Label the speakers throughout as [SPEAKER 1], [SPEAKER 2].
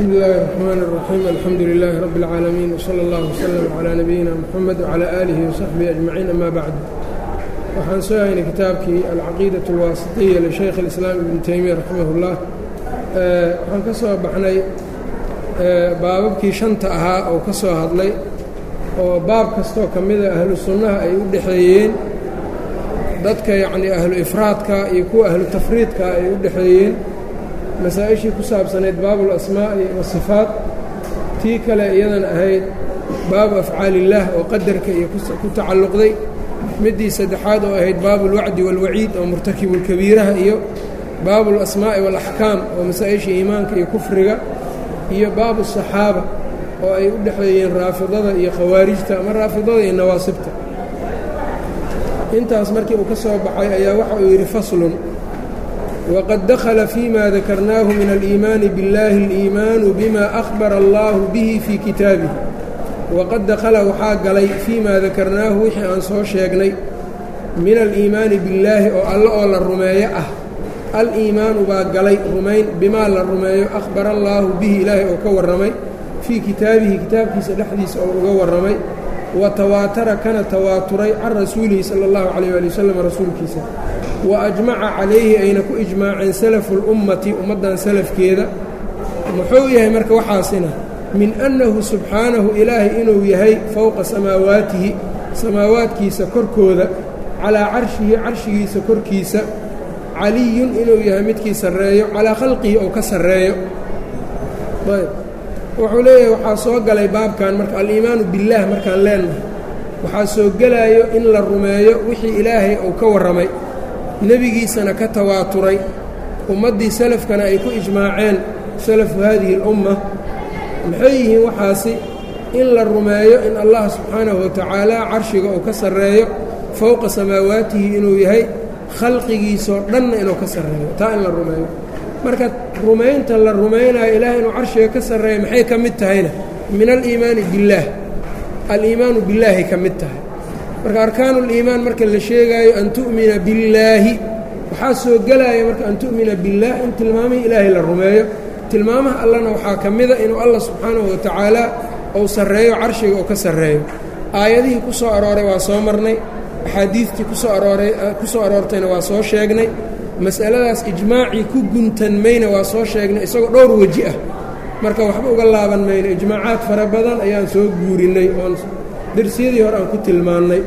[SPEAKER 1] bsmi اllahi الرحmn الرaxيim alxamdu لilaahi rab اlcaalamiin wslى اllah wslm عlى nabiyina mxamed wعlى aalihi وsaxbihi ajmaciin ama bacd waxaan soo haynay kitaabkii alcaqiidaة اlwaasiطiya lishaykh اlislaam ibn teymiya raximah اllah waxaan ka soo baxnay baababkii shanta ahaa oo ka soo hadlay oo baab kastoo ka mida ahlu sunnaha ay u dhexeeyeen dadka yacnii ahlu ifraadka iyo kuwa ahlu tafriidka ay u dhexeeyeen masaa-ishii ku saabsanayd baabu اlasmaa'i wasifaat tii kale iyadan ahayd baabu afcaalillaah oo qadarka iyo ku tacalluqday middii saddexaad oo ahayd baabu اlwacdi wاlwaciid oo murtakibulkabiiraha iyo baabu اlasmaa'i wاlaxkaam oo masaa-ishii iimaanka iyo kufriga iyo baabu الصaxaaba oo ay u dhexeeyeen raafidada iyo khawaarijta ama raafidada iyo nawaasibta intaas markii uu ka soo baxay ayaa waxa uu yidhi faslun wqad dakla fيma dakarnaahu min aliimaani biاllahi اliimaanu bima akhbara allahu bihi fii kitaabihi waqad dakhala waxaa galay fii ma dakarnaahu wixii aan soo sheegnay min aliimaani billaahi oo alle oo la rumeeyo ah al-iimaanu baa galay rumayn bimaa la rumeeyo akhbara allaahu bihi ilaahay oo ka warramay fii kitaabihi kitaabkiisa dhexdiisa oo uga warramay wa tawaatara kana tawaaturay can rasuulihi sala اllahu calayh ali wasalam rasuulkiisa wa ajmaca calayhi ayna ku ijmaaceen salafu اlummati ummaddan salafkeeda muxuu yahay marka waxaasina min annahu subxaanahu ilaahay inuu yahay fowqa samaawaatihi samaawaadkiisa korkooda calaa carshihi carshigiisa korkiisa caliyun inuu yahay midkii sarreeyo calaa khalqihi ou ka sarreeyo ayb wuxuu leeyahay waxaa soo galay baabkan marka aliimaanu billaah markaan leennahay waxaa soo gelaayo in la rumeeyo wixii ilaahay uu ka warramay nebigiisana ka tawaaturay ummaddii salafkana ay ku ijmaaceen salafu haadihi اlumma maxay yihiin waxaasi in la rumeeyo in allah subxaanahu watacaala carshiga uu ka sarreeyo fowqa samaawaatihi inuu yahay khalqigiisoo dhanna inuu ka sarreeyo taa in la rumeeyo marka rumaynta la rumaynayo ilaahay inuu carshiga ka sarreeyo maxay ka mid tahayna min aliimaani biاllaah aliimaanu billaahay ka mid tahay marka arkaanu اliimaan marka la sheegaayo an tu'mina billaahi waxaa soo gelaya marka an tu'mina biاllaah in tilmaamihii ilaahay la rumeeyo tilmaamaha allana waxaa ka mida inuu allah subxaanahu watacaala uu sarreeyo carshiga oo ka sarreeyo aayadihii ku soo arooray waa soo marnay axaadiidtii kusoo arooray ku soo aroortayna waa soo sheegnay mas'aladaas ijmaacii ku guntanmayna waa soo sheegnay isagoo dhowr weji ah marka waxba uga laaban mayno ijmaacaad fara badan ayaan soo guurinnay oon darsiyadii hore aan ku tilmaannay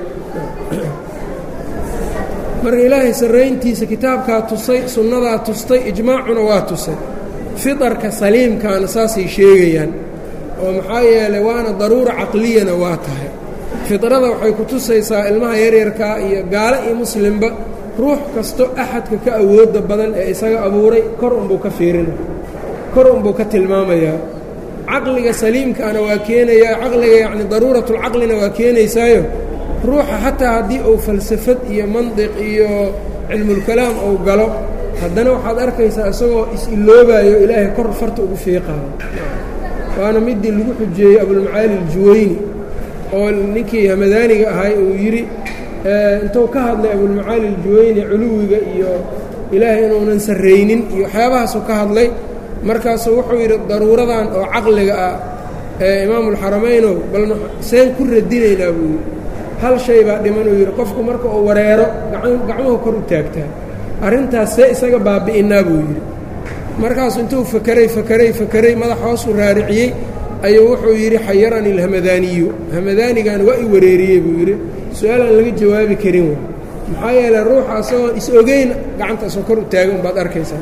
[SPEAKER 1] marka ilaahay sarrayntiisa kitaabkaa tusay sunnadaa tustay ijmaacuna waa tusay fidarka saliimkaana saasay sheegayaan oo maxaa yeelay waana daruura caqliyana waa tahay fidrada waxay ku tusaysaa ilmaha yaryarkaa iyo gaalo iyo muslimba ruux kasto axadka ka awoodda badan ee isaga abuuray kor unbuu ka fiirina kor unbuu ka tilmaamayaa caqliga saliimkaana waa keenayaa caqliga yacni daruuratulcaqlina waa keenaysaayo ruuxa xataa haddii uu falsafad iyo mandiq iyo cilmulkalaam uu galo haddana waxaad arkaysaa isagoo is-iloobayo ilaahay kor farta ugu fiiqaayo waana midii lagu xujeeyey abulmacaali aljuwayni oo ninkii hamadaaniga ahay uu yidhi intuu ka hadlay abulmacaali aljuwayni culuwiga iyo ilaahay inuunan sarraynin iyo waxyaabahaasuu ka hadlay markaasuu wuxuu yidhi daruuradan oo caqliga ah ee imaamulxaramaynow bal seen ku radinaynaa buu yidhi hal shay baa dhiman uu yidhi qofku marka uu wareero gacmuhu kor u taagtaa arrintaas see isaga baabi'innaa buu yidhi markaasu intuu fakeray fakeray fakeray madax hoosuu raariciyey ayuu wuxuu yidhi xayarani alhamadaaniyu hamadaanigan waa i wareeriyey buu yidhi su-aalaan laga jawaabi karin wa maxaa yeeley ruuxa asagoon is-ogeyn gacantaasoo kor u taagan baad arkaysaa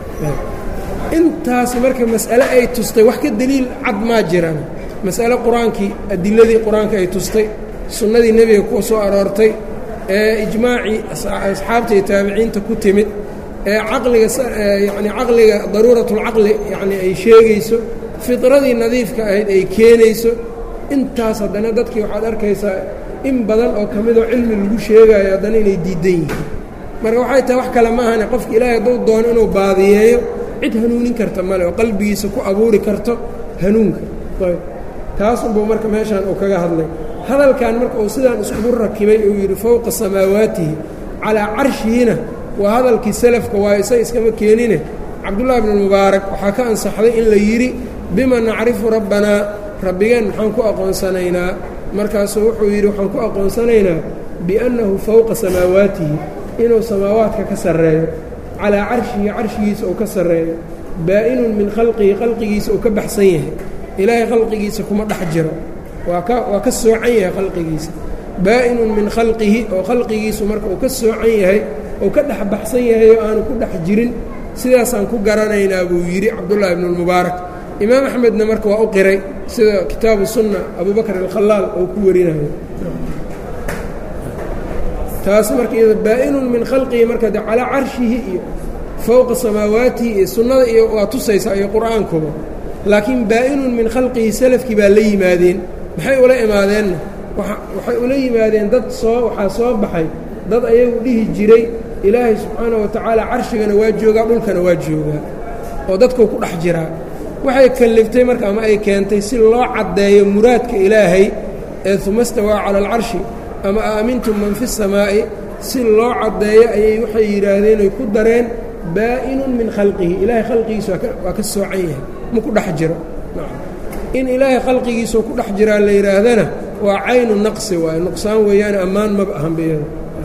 [SPEAKER 1] intaas marka mas'ale ay tustay wax ka deliil cad maa jiraan mas'ale qur-aankii adiladii qur-aanka ay tustay sunnadii nebiga ku soo aroortay ee ijmaacii asxaabta iyo taabiciinta ku timid ee caqliga yacni caqliga daruuratulcaqli yacni ay sheegayso fidradii nadiifka ahayd ay keenayso intaas haddana dadkii waxaad arkaysaa in badan oo ka midoo cilmi lagu sheegaayo haddana inay diidan yihiin marka waxay tahay wax kale ma ahane qofka ilaahay hadduu doono inuu baadiyeeyo cid hanuunin karta male oo qalbigiisa ku abuuri karto hanuunka ayb taas unbuu marka meeshaan uu kaga hadlay hadalkan marka uu sidaan iskugu rakibay uu yidhi fowqa samaawaatihi calaa carshihina waa hadalkii salafka waayo isaga iskama keenine cabdullaahi bnu mubaarak waxaa ka ansaxday in la yidhi bima nacrifu rabbanaa rabbigeen maxaan ku aqoonsanaynaa markaasuu wuxuu yidhi waxaan ku aqoonsanaynaa biannahu fowqa samaawaatihi inuu samaawaadka ka sarreeyo calaa carshihi carshigiisa uu ka sarreeyo baa-inun min khalqihi khalqigiisa uu ka baxsan yahay ilaahay khalqigiisa kuma dhex jiro waa ka waa ka soocan yahay khalqigiisa baa-inun min khalqihi oo khalqigiisu marka uu ka soocan yahay uu ka dhex baxsan yahay oo aanu ku dhex jirin sidaasaan ku garanaynaa buu yidhi cabdullaahi ibnuulmubaarak imaam axmedna marka waa u qiray sida kitaabu sunna abubakr alkhalaal oo ku warinayo taas marka iyado baa-inun min khalqihi marka de calaa carshihi iyo fowqa samaawaatihi iyo sunnada iyo waa tusaysaa iyo qur-aankuba laakiin baa-inun min khalqihi salafkii baa la yimaadeen maxay ula imaadeenna waxay ula yimaadeen dad soo waxaa soo baxay dad ayagu dhihi jiray ilaahay subxaanahu wa tacaala carshigana waa joogaa dhulkana waa joogaa oo dadkuu ku dhex jiraa waxay kalliftay marka ama ay keentay si loo caddeeyo muraadka ilaahay ee uma stawaa cala alcarshi ama aamintum man fi samaa'i si loo caddeeyo ayay waxay yidhaahdeen oy ku dareen baa-inun min khalqihi ilaahay khalqigiisa waa ka soocan yahay ma ku dhex jiro in ilaahay khalqigiisao ku dhex jiraa la yidhaahdana waa caynu naqsi waayo nuqsaan weeyaane ammaan maba ahanbiyada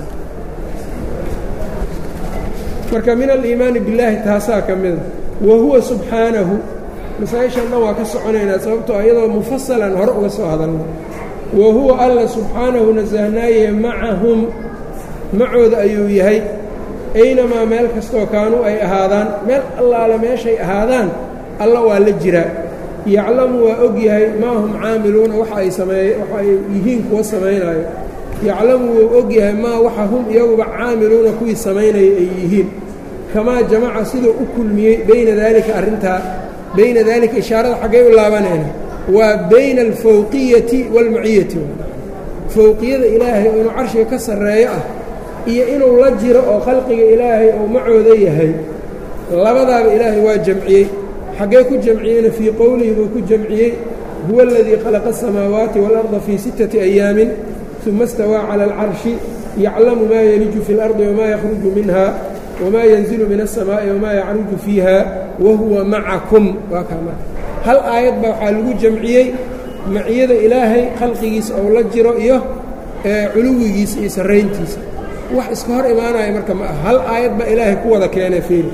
[SPEAKER 1] marka min aliimaani billaahi taasaa ka mida wa huwa subxaanahu masaa-ishan dhan waa ka soconaynaa sababtoo iyadoo mufasalan hore uga soo hadalna wa huwa alla subxaanahu nasahnaaye macahum macooda ayuu yahay aynamaa meel kastoo kaanuu ay ahaadaan meel allaale meeshay ahaadaan alla waa la jiraa yaclamu waa og yahay maa hum caamiluuna waxa ay sameeye waxa ay yihiin kuwa samaynaayo yaclamu wuu og yahay maa waxa hum iyaguba caamiluuna kuwii samaynaya ay yihiin kamaa jamaca siduu u kulmiyey bayna daalika arrintaa bayna daalika ishaarada xaggay u laabanayna waa bayna alfawqiyati waalmaciyati fowqiyada ilaahay oo inuu carshiga ka sarreeyo ah iyo inuu la jiro oo khalqiga ilaahay oo macooda yahay labadaaba ilaahay waa jamciyey xaggee ku jamciyeyna fii qowlihi buu ku jamciyey huwa aladii khalaqa asamaawaati waalarda fii sittati ayaamin uma stawaa cala alcarshi yaclamu maa yeliju fi اlardi wamaa yakhruju minha wamaa yanzilu min aلsamaa'i wamaa yacruju fiiha wa huwa macakum waa kaa marka hal aayad baa waxaa lagu jamciyey maciyada ilaahay khalqigiisa ou la jiro iyo culuwigiisa iyo sarrayntiisa wax iska hor imaanaya marka ma ah hal aayad baa ilaahay ku wada keenay fiili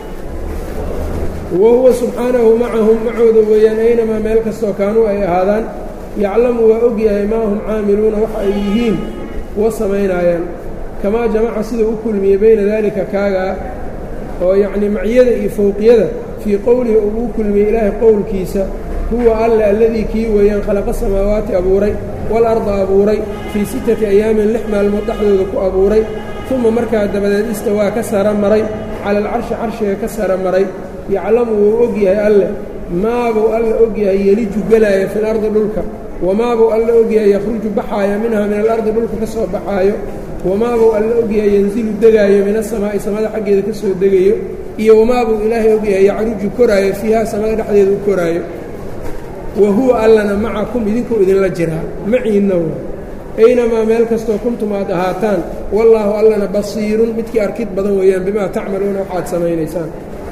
[SPEAKER 1] wa huwa subxaanahu macahum macooda weeyaan aynamaa meel kastoo kaanuu ay ahaadaan yaclamu waa og yahay maa hum caamiluuna waxa ay yihiin kuwa samaynaayaan kamaa jamaca siduu u kulmiyey bayna daalika kaagaa oo yacnii maciyada iyo fowqiyada fii qowlihi uu u kulmiyey ilaahay qowlkiisa huwa alle alladii kii weeyaan khalaqa samaawaati abuuray waalarda abuuray fii sittati ayaamin lix maalmood dhexdooda ku abuuray uma markaa dabadeed istawaa ka sara maray cala alcarshi carshiga ka sara maray yaclamu wuu og yahay alle maabuu alla og yahay yeliju gelaaya fi lardi dhulka wamaabuu alla og yahay yakhruju baxaaya minha min alardi dhulka ka soo baxaayo wamaabuu alla og yahay yanzilu degaayo min asamaa'i samada xaggeeda ka soo degayo iyo wamaabuu ilaahay og yahay yacruju koraayo fiiha samada dhexdeeda u koraayo wa huwa allana macakum idinkuu idinla jiraa maciinna wa aynamaa meel kastoo kuntum aad ahaataan wallaahu allana basiirun midkii arkid badan weeyaan bimaa tacmaluuna waxaad samaynaysaan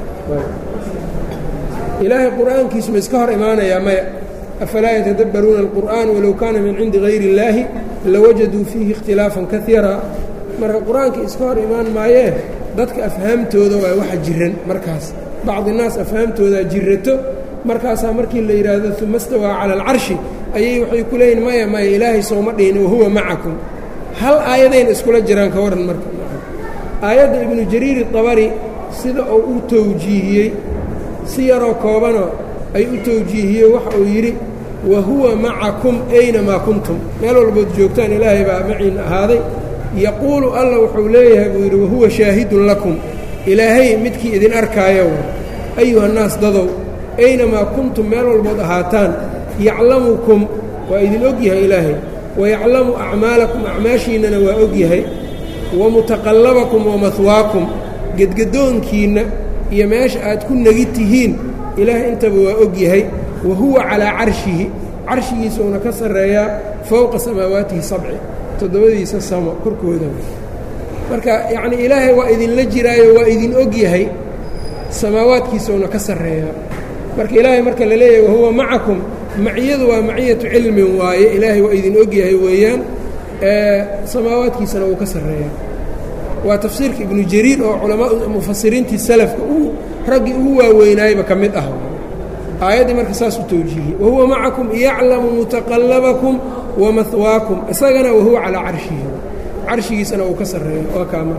[SPEAKER 1] ilaahay qur'aankiisu ma iska hor imaanayaa maya afalaa yatadabbaruuna alqur'aan walow kaana min cindi hayri illaahi lawajaduu fiihi ikhtilaafan kaiira marka qur-aankii iska hor imaan maayee dadka afhaamtooda waa waxa jiran markaas bacdi naas afhaamtoodaa jirato markaasaa markii la yidhaahdo uma stawaa cala alcarshi ayay waxay ku leeyihin maya maya ilaahay sooma dhihin wahuwa macakum hal aayadayna iskula jiraan ka waran marka aayadda ibnu jariiri dabari sida uu u towjiihiyey si yaroo koobanoo ay u towjiihiyey waxa uu yidhi wa huwa macakum aynamaa kuntum meel walbood joogtaan ilaahay baa maciin ahaaday yaquulu alla wuxuu leeyahay buu yidhi wahuwa shaahidun lakum ilaahay midkii idin arkaayo ayuhannaas dadow aynamaa kuntum meel walbood ahaataan yaclamukum waa idin og yahay ilaahay wayaclamu acmaalakum acmaashiinnana waa og yahay wa mutaqallabakum wa mahwaakum gedgadoonkiinna iyo meesha aad ku negi tihiin ilaahay intaba waa og yahay wa huwa calaa carshihi carshigiisuuna ka sarreeyaa fowqa samaawaatihi sabci toddobadiisa samo korkooda marka yacnii ilaahay waa idinla jiraayo waa idin og yahay samaawaadkiisuuna ka sarreeyaa marka ilaahay marka la leeyahay wahuwa macakum maciyadu waa maciyatu cilmin waaye ilaahay waa idin ogyahay weeyaan samaawaadkiisana uu ka sarreeya waa tafsiirka ibnu jariir oo culamaa mufasiriintii salafka uu raggii ugu waaweynaayba ka mid ah aayaddii marka saas u towjiihiyey wahuwa macakum yaclamu mutaqallabakum wamahwaakum isagana wahuwa calaa carshihi carshigiisana uu ka sarreeya waa kaama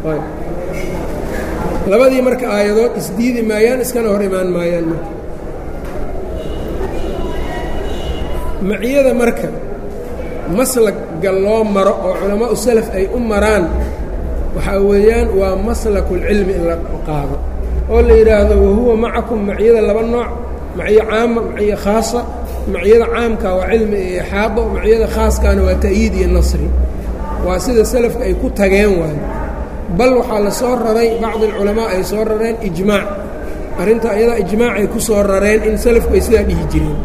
[SPEAKER 1] labadii marka aayadood isdiidi maayaan iskana hor imaan maayaan marka maciyada marka maslagga loo maro oo culamaau salaf ay u maraan waxaa weeyaan waa maslakulcilmi in la qaado oo la yidhaahdo wahuwa macakum maciyada laba nooc maciyo caama maciyo khaasa maciyada caamka waa cilmi iyo ixaado maciyada khaaskaana waa ta'yiid iyo nasri waa sida salafka ay ku tageen waayo bal waxaa la soo raray bacdi alculamaa ay soo rareen ijmaac arrinta iyadaa ijmaacay ku soo rareen in salafku ay sidaa dhihi jireen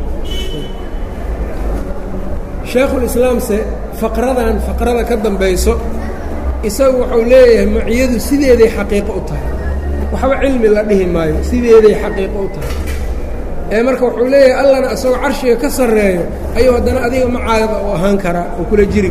[SPEAKER 1] shaekhulislaamse faqradan faqrada ka dambayso isagu wuxuu leeyahay maciyadu sideeday xaqiiqo u tahay waxba cilmi la dhihi maayo sideeday xaqiiqo u tahay ee marka wuxuu leeyahay allana isagoo carshiga ka sarreeyo ayuu haddana adiga macaada u ahaan karaa oo kula jiri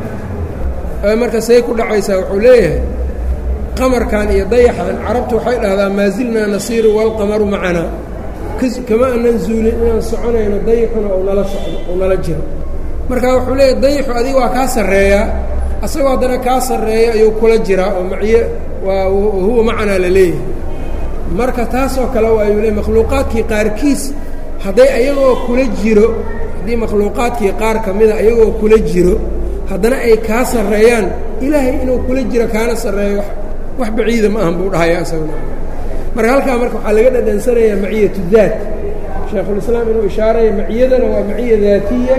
[SPEAKER 1] karaa marka say ku dhacaysaa wuxuu leeyahay qamarkan iyo dayaxan carabtu waxay dhahdaa maa zilnaa nasiiru walqamaru macanaa kama anan zuulin inaan soconayno dayaxuna ou nala socdo ou nala jiro marka wuxuu leeyahay dayaxu adiga waa kaa sarreeyaa asagoo haddana kaa sarreeya ayuu kula jiraa oo maciye waa huwa macanaa la leeyahay marka taasoo kale waayuu leey makhluuqaadkii qaarkiis hadday ayagoo kula jiro haddii makhluuqaadkii qaar ka mida ayagoo kula jiro haddana ay kaa sarreeyaan ilaahay inuu kula jiro kaana sarreeyo wax baciida ma ahan buu dhahaya isaguna marka halkaa marka waxaa laga dhadhansanayaa maciyatu daat shaekhulislaam inuu ishaaraya maciyadana waa maciya daatiya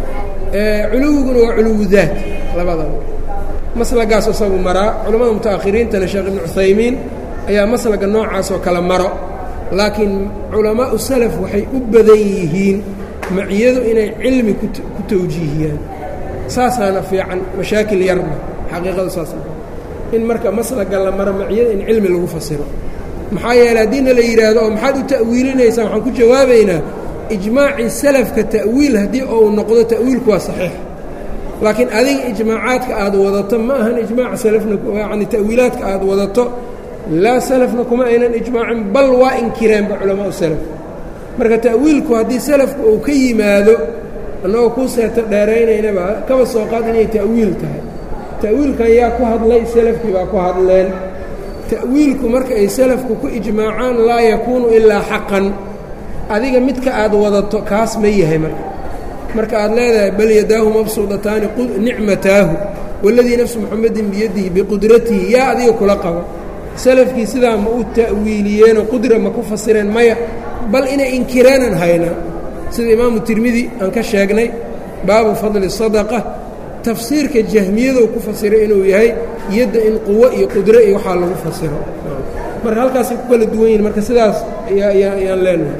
[SPEAKER 1] culuwiguna waa culuwu daat labadaba maslagaas isagu maraa culammada muta'akhiriintana sheekh ibnu cuthaymiin ayaa maslaga noocaasoo kale maro laakiin culamaau salaf waxay u badan yihiin maciyadu inay cilmi ku tawjiihiyaan saasaana fiican mashaakil yarna xaqiiqadu saasa in marka maslaga la maro maciyada in cilmi lagu fasiro maxaa yeele haddiina la yidhaahdo oo maxaad u ta'wiilinaysaa waxaan ku jawaabaynaa ijmaacii salafka ta'wiil haddii ou noqdo ta'wiilku waa saxiix laakiin adiga ijmaacaadka aad wadato ma ahan ijmaaca salafna yacni ta'wiilaadka aad wadato laa salafna kuma aynan ijmaacin bal waa inkireenba culamaau salaf marka ta'wiilku haddii salafku uu ka yimaado annagoo kuu seeto dheeraynaynaba kaba soo qaad inay ta'wiil tahay ta'wiilkan yaa ku hadlay salafkii baa ku hadleen ta'wiilku marka ay salafku ku ijmaacaan laa yakuunu ilaa xaqan adiga midka aad wadato kaas ma yahay marka marka aad leedahay bal yadaahu mabsuudataani nicmataahu waladii nafsu muxamedin biyadihi biqudratihi yaa adiga kula qabo salafkii sidaa ma u ta'wiiliyeenoo qudra ma ku fasireen maya bal inay inkireenan haynaa sida imaamu tirmidi aan ka sheegnay baabu fadli sadaqa tafsiirka jahmiyadou ku fasiray inuu yahay yadda in quwo iyo qudro iyo waxaa lagu fasiro marka halkaasay ku kala duwan yihin marka sidaas ayaan leenahay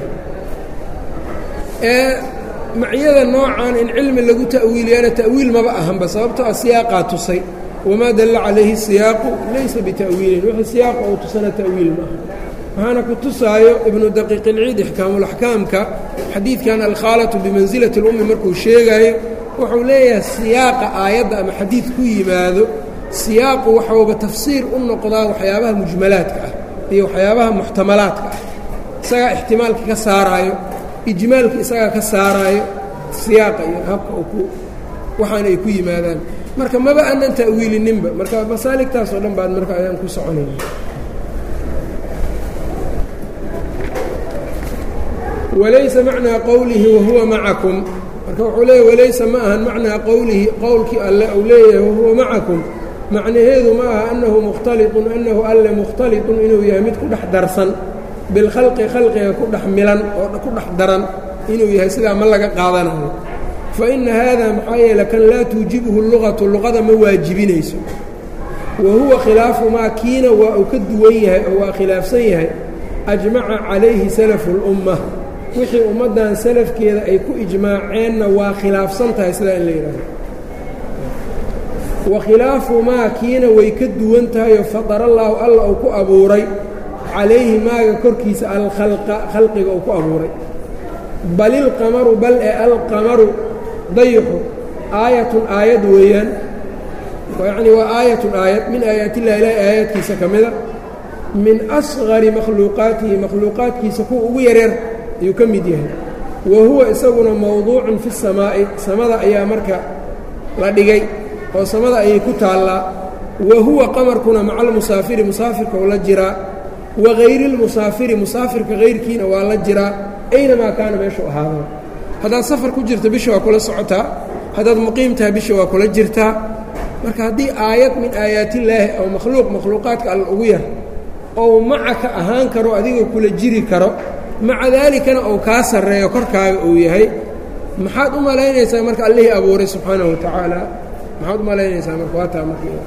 [SPEAKER 1] ee maciyada noocan in cilmi lagu ta'wiiliyana ta'wiil maba ahanba sababtoo ah siyaaqaa tusay wamaa dalla calayhi siyaaqu laysa bita'wiilin wixii siyaaqa ou tusana ta'wiil ma aha waxaana ku tusaayo ibnu daqiiq ilciid ixkaamulaxkaamka xadiidkan alkhaalatu bimansilati اlummi markuu sheegaayo wuxuu leeyahay siyaaqa aayadda ama xadiid ku yimaado siyaaqu waxauba tafsiir u noqdaa waxyaabaha mujmalaadka ah iyo waxyaabaha muxtamalaadka ah isagaa ixtimaalka ka saaraayo ijmaalka isagaa ka saaraayo siyaaqa iyo habka ku waxaana ay ku yimaadaan marka maba aanan ta'wiilininba marka masaaligtaas oo dhan baan marka ayaan ku soconayna walaysa macnaa qowlihi wahuwa macakum marka wuxuu leeyahy walaysa ma ahan macnaa qowlihi qowlkii alle uu leeyahay wahuwa macakum macnaheedu ma aha annahu mukhtaliطun annahu alle mukhtaliطun inuu yahay mid ku dhex darsan bilkhalqi khalqiga ku dhex milan oo ku dhex daran inuu yahay sidaa ma laga qaadanayo fa inna haada maxaa yeele kan laa tuujibhu lugatu luqada ma waajibinayso wa huwa khilaafu maa kiina waa uu ka duwan yahay oo waa khilaafsan yahay ajmaca calayhi salafu اlumma wixii ummaddan salafkeeda ay ku ijmaaceenna waa khilaafsan tahay sidaa in la yidhahdo wa khilaafu maa kiina way ka duwan tahayoo fadarallaahu alla uu ku abuuray calayhi maaga korkiisa alkhalqa khalqiga uu ku abuuray bal ilqamaru bal ee alqamaru dayixu aayatun aayad weeyaan yacni waa aayatun aayad min aayaatillahi ilaahi aayaadkiisa ka mida min asqari makhluuqaatihi makhluuqaadkiisa kuwa ugu yareer ayuu ka mid yahay wa huwa isaguna mowduucun fi samaa'i samada ayaa marka la dhigay oo samada ayay ku taallaa wa huwa qamarkuna maca almusaafiri musaafirka oo la jiraa wa hayri lmusaafiri musaafirka hayrkiina waa la jiraa aynamaa kaana meeshuu ahaada haddaad safar ku jirto bisha waa kula socotaa haddaad muqiim tahay bisha waa kula jirtaa marka haddii aayad min aayaatillaahi oo makhluuq makhluuqaadka alla ugu yar ou macaka ahaan karo adigoo kula jiri karo maca daalikana ou kaa sarreeyo korkaaga uu yahay maxaad u malaynaysaa marka allihii abuuray subxaanahu wa tacaala maxaad u malaynaysaa marka waa taa marka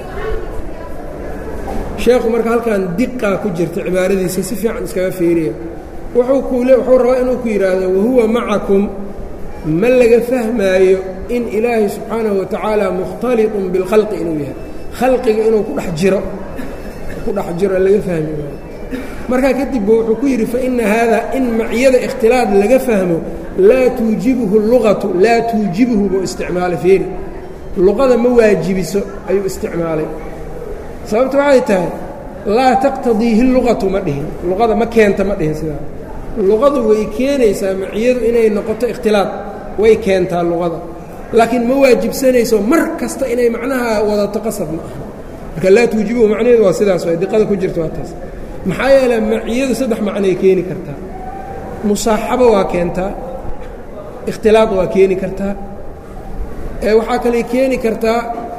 [SPEAKER 1] sheekhu marka halkan diqaa ku jirta cibaaradiisa si fiican iskaga fiiriya wuxuu kuule wuxuu rabaa inuu ku yidhaahdo wahuwa macakum ma laga fahmaayo in ilaahay subxaanahu wa tacaala mukhtaliطun bilkhalqi inuu yahay khalqiga inuu ku dhex jiro ku dhex jiro laga fahmi maayo markaa kadib bu wuxuu ku yidhi faina haada in maciyada ikhtilaad laga fahmo laa tuujibuhu luqatu laa tuujibuhu buu isticmaalay feeri luqada ma waajibiso ayuu isticmaalay sababta waxay tahay laa taqtadiihi luqatu ma dhihin luqada ma keenta ma dhihin sidaa luqadu way keenaysaa maciyadu inay noqoto ikhtilaad way keentaa luqada laakiin ma waajibsanayso mar kasta inay macnaha wadato qasab ma aha marka laa tuujibuhu macnaheedu waa sidaas way diqada ku jirta waa taas maxaa yeele maciyadu saddex macnay keeni kartaa musaaxabo waa keentaa ikhtilaad waa keeni kartaa waxaa kale keeni kartaa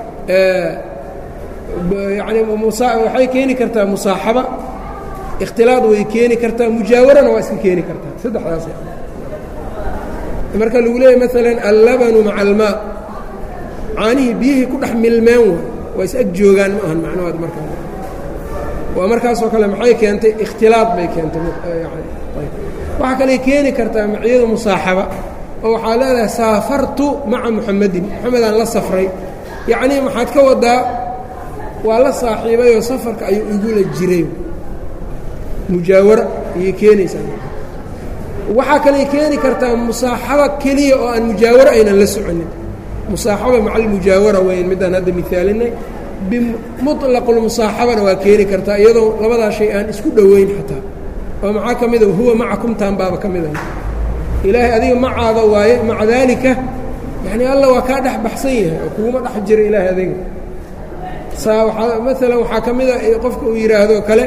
[SPEAKER 1] yani waxay keeni kartaa musaaxaba ikhtilaad way keeni kartaa mujaawarana waa iska keeni kartaa saddexdaas marka lagu leeyahy maalan allabanu maca almaa caanihii biyihii ku dhex milmeen wa waa is ag joogaan ma ahan macnahood markaa waa markaasoo kale maxay keentay ikhtilaad bay keentay waxaa kale keeni kartaa maciyadu musaaxaba oo waxaa leedahay saafartu maca muxamedin moxamedaan la safray yacnii maxaad ka wadaa waa la saaxiibayoo safarka ayuu igula jiray mujaawaro ayay keenaysaa waxaa kaley keeni kartaa musaaxaba keliya oo aan mujaawaro aynan la soconin musaaxaba maca almujaawara weyn midaan hadda miaalinay bimuطlaqulmusaaxabana waa keeni kartaa iyadoo labadaa shay aan isku dhoweyn xataa oo maxaa ka mida huwa macakumtaan baaba ka mida ilaahay adiga macaada waaye maca daalika yani alla waa kaa dhex baxsan yahay oo kuguma dhex jira ilaahay adiga maalan waxaa ka mida qofka uu yidhaahdo kale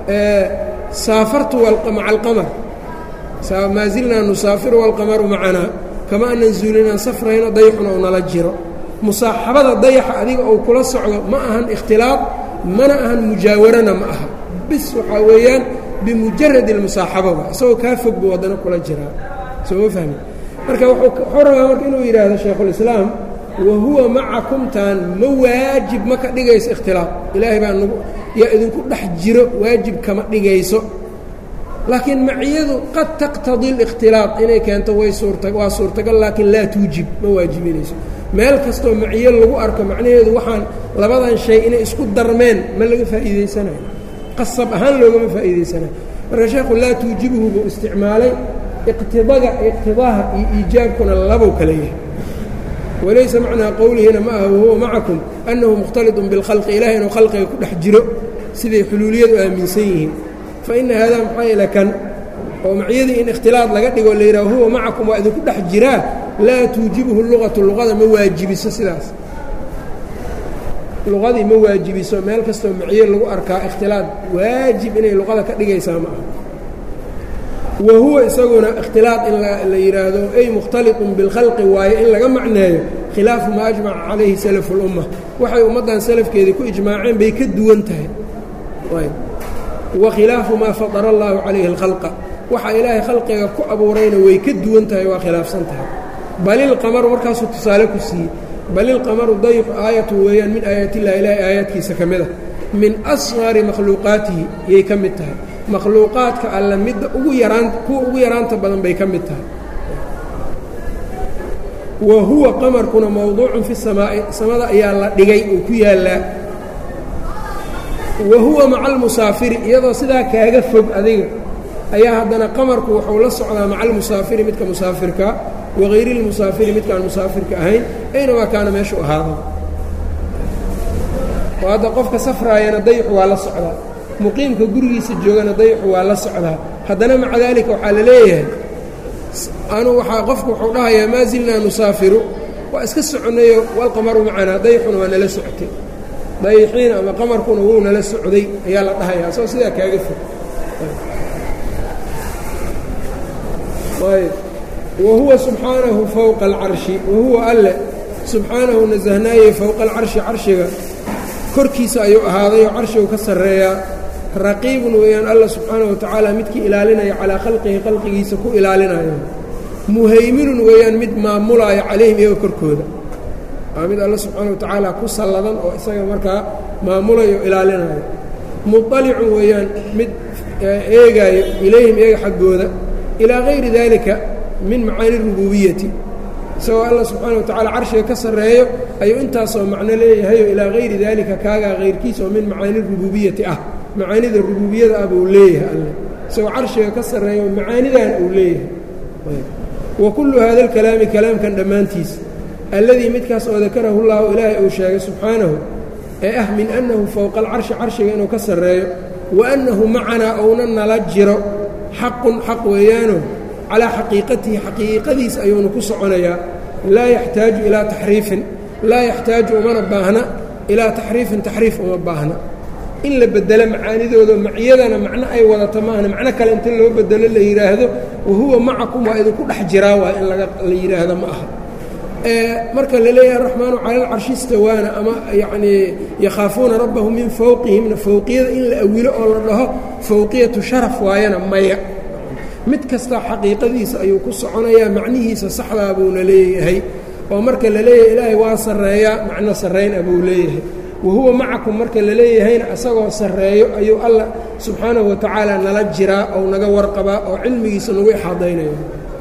[SPEAKER 1] saafartu maca alqamar maa zilnaa nusaafiru walqamaru macanaa kama anan zuulinaan safrayno dayxuna oo nala jiro musaaxabada dayaxa adiga uu kula socdo ma ahan ikhtilaad mana ahan mujaawarana ma aha bis waxaa weeyaan bimujarad اlmusaaxababa isagoo kaa fog buu waddana kula jiraa soo ma fahmi marka wuxuu rabaa marka inuu yidhaahdo shaykhulislaam wa huwa macakumtaan ma waajib ma ka dhigayso ikhtilaad ilaahay baa nagu yaa idinku dhex jiro waajib kama dhigayso laakiin maciyadu qad taqtadii اlikhtilaad inay keento way suurta waa suurtagal laakiin laa tuujib ma waajibinayso meel kastoo maciyo lagu arko macnaheedu waxaan labadan shay inay isku darmeen ma laga faa'iidaysanayo qasab ahaan loogama faa'iidaysanayo marka sheekhu laa tuujibuhu buu isticmaalay iqtidaga iqtidaaha iyo iijaabkuna labow kala yahay walaysa macnaa qowlihina ma aha wahuwa macakum annahu mukhtaliطun biاlkhalqi ilahay inuu khalqiga ku dhex jiro siday xuluuliyadu aaminsan yihiin fa ina haadaa maxaa yeele kan oo maciyadii in ikhtilaad laga dhigo la yidhaha huwa macakum waa idinku dhex jiraa laa tuujibuhu luqatu luqada ma waajibiso sidaas luqadii ma waajibiso meel kastoo maciyo lagu arkaa ikhtilaad waajib inay luqada ka dhigaysaa ma aha wa huwa isaguna ikhtilaad in la yidhaahdo ay mukhtaliطun biاlkhalqi waayo in laga macneeyo khilaafu maa ajmaca calayhi salafu اlumma waxay ummaddan salafkeedii ku ijmaaceen bay ka duwan tahay wa khilaafu maa fadara allahu calayhi اlkhalqa waxa ilaahay khalqiga ku abuurayna way ka duwan tahay waa khilaafsan tahay balilqamaru markaasuu tusaale ku siiyey balilqamaru dayf aayatu weeyaan min aayaat illahi ilaahay aayaadkiisa ka mid a min asqari makhluuqaatihi yay ka mid tahay makhluuqaadka alla midda ugu yaraan kuwa ugu yaraanta badan bay ka mid tahay wa huwa qamarkuna mowduucun fi samaa'i samada ayaa la dhigay oo ku yaallaa wa huwa maca almusaafiri iyadoo sidaa kaaga fog adiga ayaa haddana qamarku wuxuu la socdaa maca almusaafiri midka musaafirka wagayri اlmusaafiri midkaan musaafirka ahayn aynamaa kaana meeshu ahaada oo hadda qofka safraayana dayixu waa la socdaa muqiimka gurigiisa joogana dayixu waa la socdaa haddana maca daalika waxaa la leeyahay anu waaa qofku wuxuu dhahayaa maa zilnaa nusaafiru waa iska soconnayo walqamaru macanaa dayixuna waa nala socotay dayixiina ama qamarkuna wuu nala socday ayaa la dhahayaa soo sidaa kaaga fog wahuwa subxaanahu fowqa alcarshi wahuwa alle subxaanahu nasahnaaye fowqa alcarshi carshiga korkiisa ayuu ahaaday oo carshigu ka sarreeyaa raqiibun weeyaan alla subxaanahu wa tacaala midkii ilaalinaya calaa khalqihi khalqigiisa ku ilaalinayo muhayminun weeyaan mid maamulaayo calayhim iyaga korkooda waa mid alla subxaana wa tacaala ku salladan oo isaga markaa maamulayo o ilaalinayo muطalicun weeyaan mid eegaayo ilayhim iyaga xaggooda ilaa gayri dalika min macaani rububiyati isagoo alla subxaana wa tacala carshiga ka sarreeyo ayuu intaasoo macno leeyahayo ilaa gayri daalika kaagaa kayrkiisa oo min macaani rububiyati ah macaanida rububiyada ah buu leeyahay alle isagoo carshiga ka sarreeyo macaanidan uu leeyahay wa kullu hada alkalaami kalaamkan dhammaantiis alladii midkaas oo dakarahu llahu ilaahay uu sheegay subxaanahu ee ah min annahu fowqa alcarshi carshiga inuu ka sarreeyo wa annahu macanaa ouna nala jiro xaqun xaq weeyaano calaa xaqiiqatihi xaqiiqadiis ayuunu ku soconayaa laa yaxtaaju ilaa taxriifin laa yaxtaaju umana baahna ilaa taxriifin taxriif uma baahna in la bedelo macaanidooda maciyadana macno ay wadata maahna macno kale inta loo bedelo la yidhaahdo wahuwa macakum waa idinku dhex jiraa waa in laga la yidhaahdo ma aha marka la leeyahay araxmaanu cala alcarshi istawaana ama yacnii yakhaafuuna rabbahum min fowqihimna fowqiyada in la awilo oo la dhaho fowqiyatu sharaf waayana maya mid kasta xaqiiqadiisa ayuu ku soconayaa macnihiisa saxdaa buuna leeyahay oo marka la leeyahay ilaahay waa sarreeyaa macno sarrayn ah buu leeyahay wahuwa macakum marka la leeyahayna isagoo sarreeyo ayuu alla subxaanahu wa tacaala nala jiraa ou naga warqabaa oo cilmigiisa nagu ixaadaynayo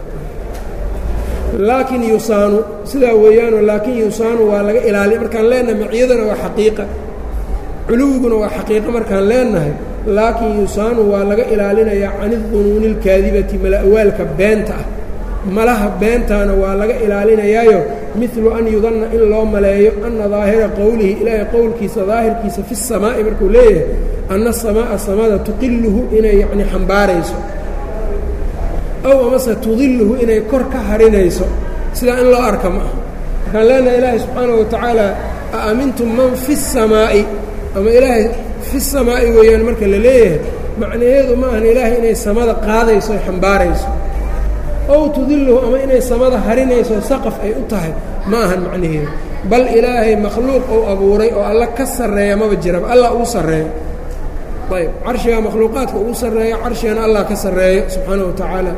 [SPEAKER 1] laakiin yusaanu sidaa weeyaano laakiin yusaanu waa laga ilaaliya markaan leenahay maciyadana waa xaqiiqa culuwiguna waa xaqiiqo markaan leenahay laakiin yusaanu waa laga ilaalinayaa can idunuuni اlkaadibati mala'waalka beenta ah malaha beentaana waa laga ilaalinayaayo midlu an yudanna in loo maleeyo anna daahira qowlihi ilaahay qowlkiisa daahirkiisa fi الsamaa'i markuu leeyahay anna asamaa'a samada tuqiluhu inay yacni xambaarayso ow amase tudiluhu inay kor ka harinayso sidaa in loo arka ma aha markaan leenahay ilaahay subxaanaه wa tacaala a amintum man fi الsamaa'i ama ilaahay fi samaa'i weeyaan marka la leeyahay macnaheedu ma ahan ilaahay inay samada qaadayso ay xambaarayso ow tudiluhu ama inay samada harinayso saqaf ay u tahay ma ahan macnaheedu bal ilaahay makhluuq ou abuuray oo alla ka sarreeya maba jiraba allah ugu sarreeyo ayb carshigaa makhluuqaadka ugu sarreeyo carshigana allah ka sarreeyo subxaana wa tacaala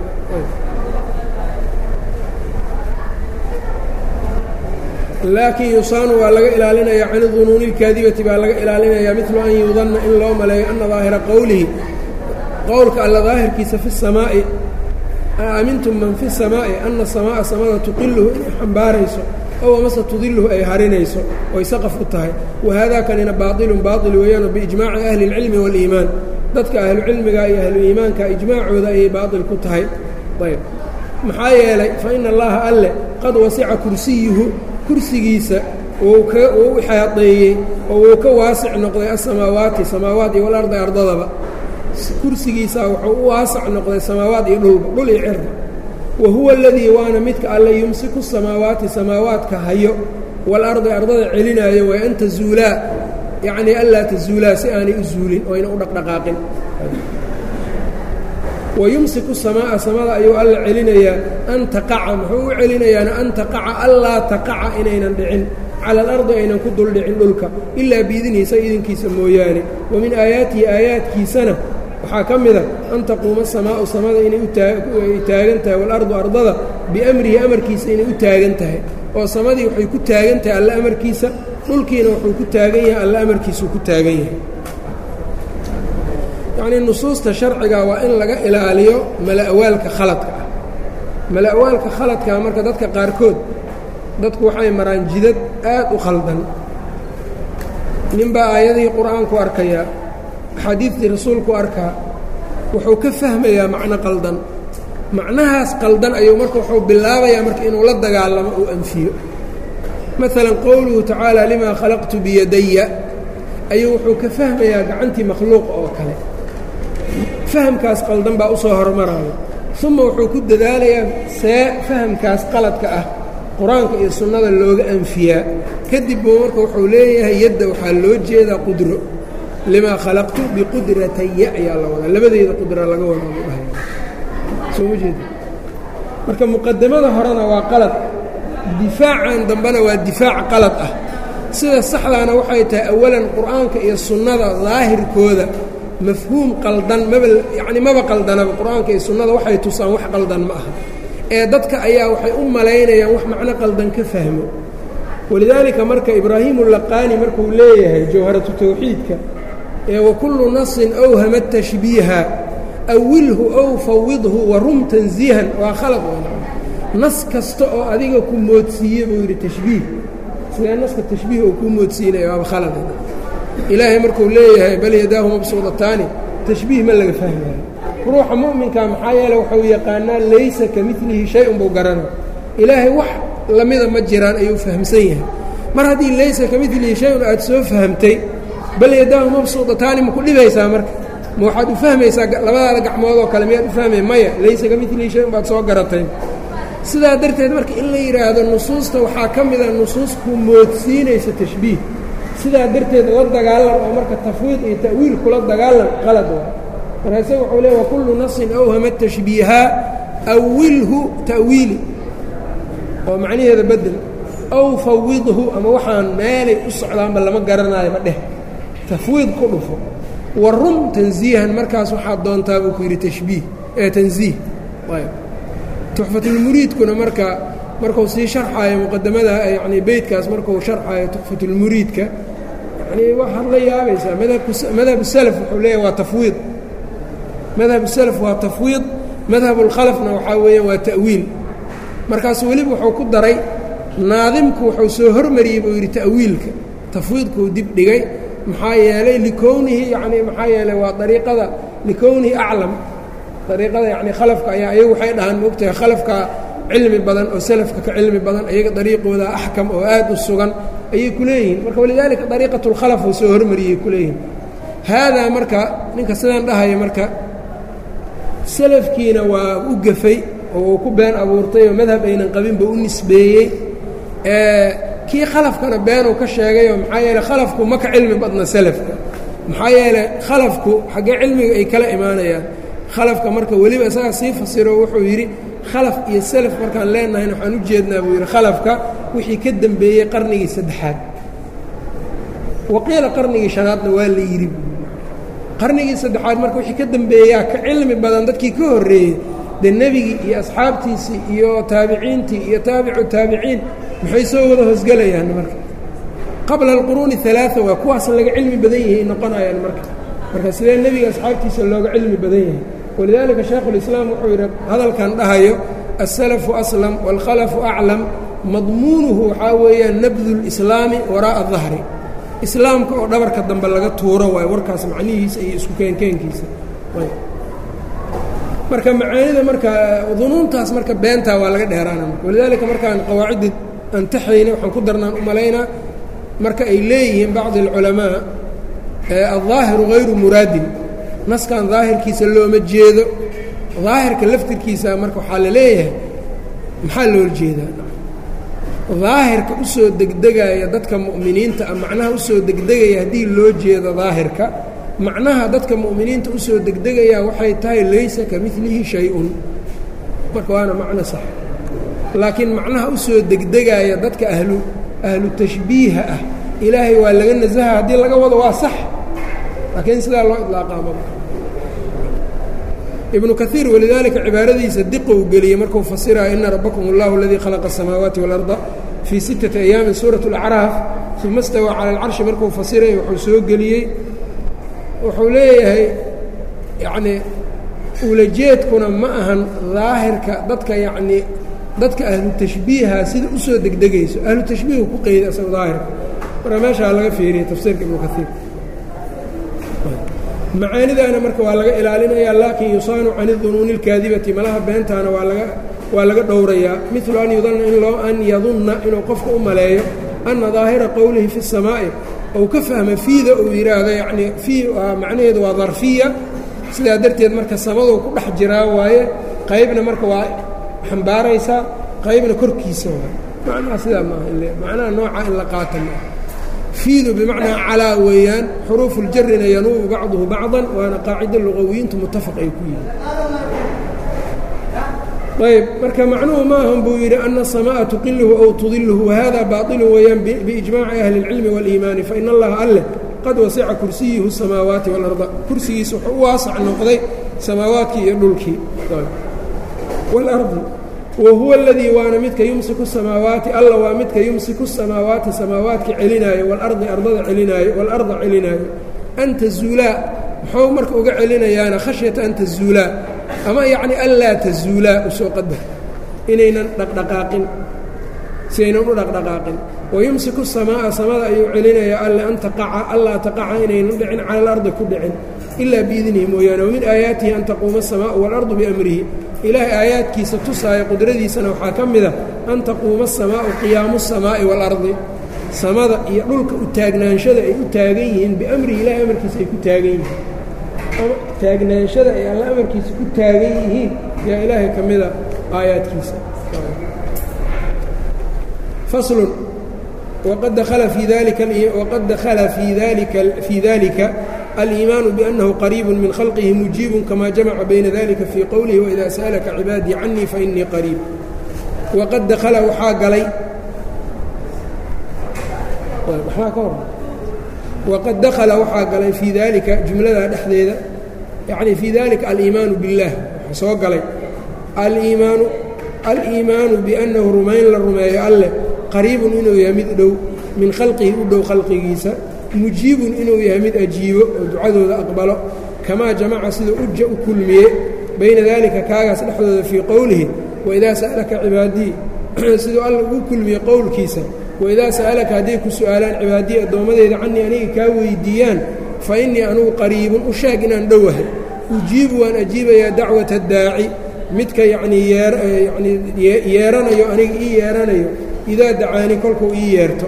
[SPEAKER 1] laakiin yusaanu waa laga ilaalinayaa can dunuuni اlkaadibati baa laga ilaalinayaa midlu an yudanna in loo maleeyo ana daahira qowlihi qowlka alla daahirkiisa fi الsamaa'i aamintum man fi الsamaa'i ana samaa'a samada tuqiluhu inay xambaarayso ow amase tudiluhu ay harinayso oy saqaf u tahay wahaada kanina baaطilun baaطil weeyaano biijmaaci ahli اlcilmi wاliimaan dadka ahlucilmiga iyo ahluiimaanka ijmaacooda ayay baaطil ku tahay ayb maxaa yeelay faina allaha alle qad wasica kursiyuhu kursigiisa wuu ka wuu u xaadeeyey oo wuu ka waasic noqday asamaawaati samaawaat iyo walarda ardadaba kursigiisaa wuxuu u waasac noqday samaawaat iyo dhulba dhul iyo cirda wa huwa aladii waana midka alle yumsiku samaawaati samaawaadka hayo waalardi ardada celinaayo way an tazuulaa yacnii anlaa tazuulaa si aanay u zuulin oo ayna u dhaqdhaqaaqin wayumsiku samaa'a samada ayuu alla celinayaa an taqaca muxuu u celinayaana an taqaca allaa taqaca inaynan dhicin cala alardi aynan ku dul dhicin dhulka ilaa biidniisa idinkiisa mooyaane wa min aayaatihi aayaadkiisana waxaa ka mida an taquuma samaa'u samada inay uay taagan tahay waalardu ardada biamrihi amarkiisa inay u taagan tahay oo samadii waxay ku taagan tahay alla amarkiisa dhulkiina wuxuu ku taagan yahay alla amarkiisuu ku taagan yahay yacnii nusuusta sharciga waa in laga ilaaliyo mala'waalka khaladka ah mala'waalka khaladkaa marka dadka qaarkood dadku waxay maraan jidad aad u khaldan ninbaa aayadihii qur'aanku arkayaa axaadiidtii rasuulku arkaa wuxuu ka fahmayaa macno qaldan macnahaas qaldan ayuu marka wuxuu bilaabayaa marka inuu la dagaalamo uu anfiyo maalan qowluhu tacaala limaa khalaqtu biyadaya ayuu wuxuu ka fahmayaa gacantii makhluuq oo kale fahamkaas qaldan baa u soo hormaraya uma wuxuu ku dadaalayaa see fahamkaas qaladka ah qur-aanka iyo sunnada looga anfiyaa kadib buu marka wuxuu leeyahay yadda waxaa loo jeedaa qudro limaa khalaqtu biqudrataya ayaa la wadaa labadeeda qudra laga wadaa buu dhahay soo ma jeeda marka muqadamada horena waa qalad difaacan dambena waa difaac qalad ah sida saxdaana waxay tahay awalan qur'aanka iyo sunnada daahirkooda mafhuum qaldan maba yacni maba qaldanaba qur-aanka iyo sunnada waxay tusaan wax qaldan ma aha ee dadka ayaa waxay u malaynayaan wax macno qaldan ka fahmo walidaalika marka ibraahimu laqaani markuu leeyahay jawharatu tawxiidka ee wakullu nasin awhama tashbiiha awilhu ow fawidhu warum tansiihan waa khalad nas kasta oo adiga ku moodsiiye buu yidhi tashbiih sidee naska tashbiih oo kuu moodsiinaya waaba khalad ilaahay markuu leeyahay bal yadaahu mabsuudataani tashbiih ma laga fahmayo ruuxa mu'minka maxaa yeele wuxuu yaqaanaa laysa ka milihi shay-un buu garana ilaahay wax lamida ma jiraan ayuu fahamsan yahay mar haddii laysa ka milihi shay-un aad soo fahamtay bal yadaahu mabsuudataani ma ku dhibaysaa marka ma waxaad u fahmaysaa labadaada gacmoodoo kale miyaad u fahmay maya laysa ka milihi shay-un baad soo garatay sidaa darteed marka in la yidhaahdo nusuusta waxaa ka mida nusuus ku moodsiinaysa tashbiih sidaa darteed la dagaalan oo marka tafwiid iyo ta'wiil kula dagaalan qalad waa marka isaga wuxuu leey wakullu nasin awhama tashbiiha awilhu ta'wiili oo macnaheeda bedel aw fawidhu ama waxaan meelay u socdaanba lama garanayo ma dheh tafwiid ku dhufo wa rum tansiihan markaas waxaad doontaa buu ku yidhi tashbiih ee tansiih ayb tuxfatulmuriidkuna marka markuu sii sharxaayo muqadamada yacni beytkaas markuu sharxaayo tuxfatulmuriidka yacnii waxaad la yaabaysaa madhabku madhab salaf wuxuu leeyahy waa tafwiid madhab salaf waa tafwiid madhabulkhalafna waxaa weeyaan waa ta'wiil markaas weliba wuxuu ku daray naadimku wuxuu soo hormariyey buu yidhi ta'wiilka tafwiidkuu dib dhigay maxaa yeelay likownihi yacni maxaa yeelay waa dariiqada likownihi aclam dariiqada yacni khalafka ayaa ayagu waxay dhahaan moogtahay khalafka cilmi badan oo salafka ka cilmi badan ayaga dariiqooda axkam oo aad u sugan ayay ku leeyihiin marka walidaalika dariiqat اlkhalaf uu soo hormariyey ku leeyihin haadaa marka ninka sidaan dhahaya marka salafkiina waa u gafay oo uu ku been abuurtay oo madhab aynan qabinba u nisbeeyey kii khalafkana beenuu ka sheegayoo maxaa yeele khalafku ma ka cilmi badna salafka maxaa yeele khalafku xaggee cilmiga ay kala imaanayaan khalafka marka weliba isagaa sii fasiro wuxuu yidhi khalaf iyo salaf markaan leenahayna waxaan u jeednaa buu yidhi khalafka wixii ka dembeeyey qarnigii saddexaad waqiila qarnigii shanaadna waa la yidhi qarnigii saddexaad marka wixii ka dembeeyaa ka cilmi badan dadkii ka horreeyey dee nebigii iyo asxaabtiisii iyo taabiciintii iyo taabicu taabiciin maxay soo wada hoosgelayaan marka qabla alquruuni alaaa waa kuwaas laga cilmi badan yahay noqonayaan marka marka sidee nebiga asxaabtiisa looga cilmi badan yahay walidaalika shaekhulislaam wuxuu yidhi hadalkan dhahayo asalafu aslam waalkhalafu aclam madmuunuhu waxaa weeyaan nabdu lislaami waraa'a dahri islaamka oo dhabarka dambe laga tuuro waayo warkaas macnihiisa iyo isku keenkeenkiisa marka macaanida marka dunuuntaas marka beentaa waa laga dheeraana marka walidaalika markaan qawaacidda antaxayna waxaan ku darnaan u malaynaa marka ay leeyihiin bacdi alculamaa aldaahiru hayru muraadin naskan daahirkiisa looma jeedo daahirka laftirkiisa marka waxaa la leeyahay maxaa loola jeedaa daahirka u soo degdegaya dadka mu'miniinta ah macnaha usoo degdegaya haddii loo jeedo daahirka macnaha dadka mu'miniinta usoo degdegaya waxay tahay laysa ka milihi shay-un marka waana macno sax laakiin macnaha usoo degdegaya dadka ahlu ahlu tashbiiha ah ilaahay waa laga nasaha haddii laga wado waa sax laakiin sidaa loo idlaaqaama ibnu kaiir walidaalika cibaaradiisa diqou geliyey markuu fasiraya ina rabbakum اllahu اladii khalaqa الsamaawaati wاlarda fii sittati ayaamin suuraة اlacraaf uma stawaa cala alcarshi markuu fasiraya wuxuu soo geliyey wuxuu leeyahay yacnii ulajeedkuna ma ahan daahirka dadka yacnii dadka ahlu tashbiiha sida usoo degdegayso ahlu tashbiihu ku qeyday asaga daahirka marka meeshaa laga fiiriya tafsiirka ibnu kaiir macaanidaana marka waa laga ilaalinaya laakin yusaanu can idunuuni اlkaadibati malaha beentaana waa laga waa laga dhowrayaa milu an yudana in loo an yadunna inuu qofka u maleeyo ana daahira qowlihi fi الsamaa'i ou ka fahma fiida uu yidhaahdo yacnii fii macnaheedu waa darfiya sidaa darteed marka samaduu ku dhex jiraa waaye qaybna marka waa xambaaraysaa qaybna korkiisa waay macnaha sidaa maaha ile macnaha nooca in la qaata maaha fiidu bimacnaa calaa weeyaan xuruufu ljarina yanuubu bacduhu bacdan waana qaacida luqawiyiintu mutafaq ay ku yihiin ayb marka macnuhu maahan buu yidhi ana الsamaءa tuqiluhu ow tudiluhu wahada baطilu weeyaan biijmaaci ahli اlcilmi wاliimaani fain allaha alleh qad wasica kursiyuhu الsamaawaati wاlarda kursigiisa wuxuu u waasac noqday samaawaadkii iyo dhulkii wاlardi wa huwa اladii waana midka yumsiku samaawaati alla waa midka yumsiku samaawaati samaawaadka celinaayo walardi ardada celinaayo walarda celinaayo an tazuulaa muxuu marka uga celinayaana khashyata an tazuulaa ama yacni anlaa tazuulaa usoo qadar inaynan dhaqdhaqaaqin si aynan u dhaqdhaqaaqin wayumsiku samaa'a samada ayuu celinayaa alle an taqaca allaa taqaca inaynan dhicin cala alardi ku dhicin ilaa biidnihi mooyaane wamin aayaatihi an taquuma asamaa'u waalardu biamrihi ilaahay aayaadkiisa tusaaya qudradiisana waxaa ka mida an taquuma asamaa'u qiyaamu asamaa'i waalardi samada iyo dhulka u taagnaanshada ay u taagan yihiin biamrihi ilahay amarkiisa ay ku taagan yihiin taagnaanshada ay alla amarkiisa ku taagan yihiin yaa ilaahay ka mida aayaadkiisa faslun waqad dakhala fii dalika waqad dakhala fii dalika fii dalika aliimaanu biannahu qariibu min khalqihi mujiibun kama jamaca bayna dalika fii qowlihi waida sa'alaka cibaadii canii fainii qariib waqad dakhala waxaa galay maxaa ka hor waqad dakhala waxaa galay fii dalika jumladaa dhexdeeda yacni fii dalika aliimaanu biاllah waxaa soo galay aliimaanu aliimaanu biannahu rumayn la rumeeyo alleh qariibun inuu yahay mid dhow min khalqihi u dhow khalqigiisa mujiibun inuu yahay mid ajiibo oo ducadooda aqbalo kamaa jamaca sida uja u kulmiye bayna dalika kaagaas dhexdooda fii qowlihi waidaa sa'alaka cibaadii siduu alla ugu kulmiye qowlkiisa waidaa sa'alaka hadday ku su'aalaan cibaadii addoommadeyda canii aniga kaa weydiiyaan fa innii anugu qariibun u sheeg inaan dhowahay ujiibu waan ajiibayaa dacwata daaci midka yacnii yeeyanii yeeranayo aniga ii yeeranayo idaa dacaani kolkuu ii yeerto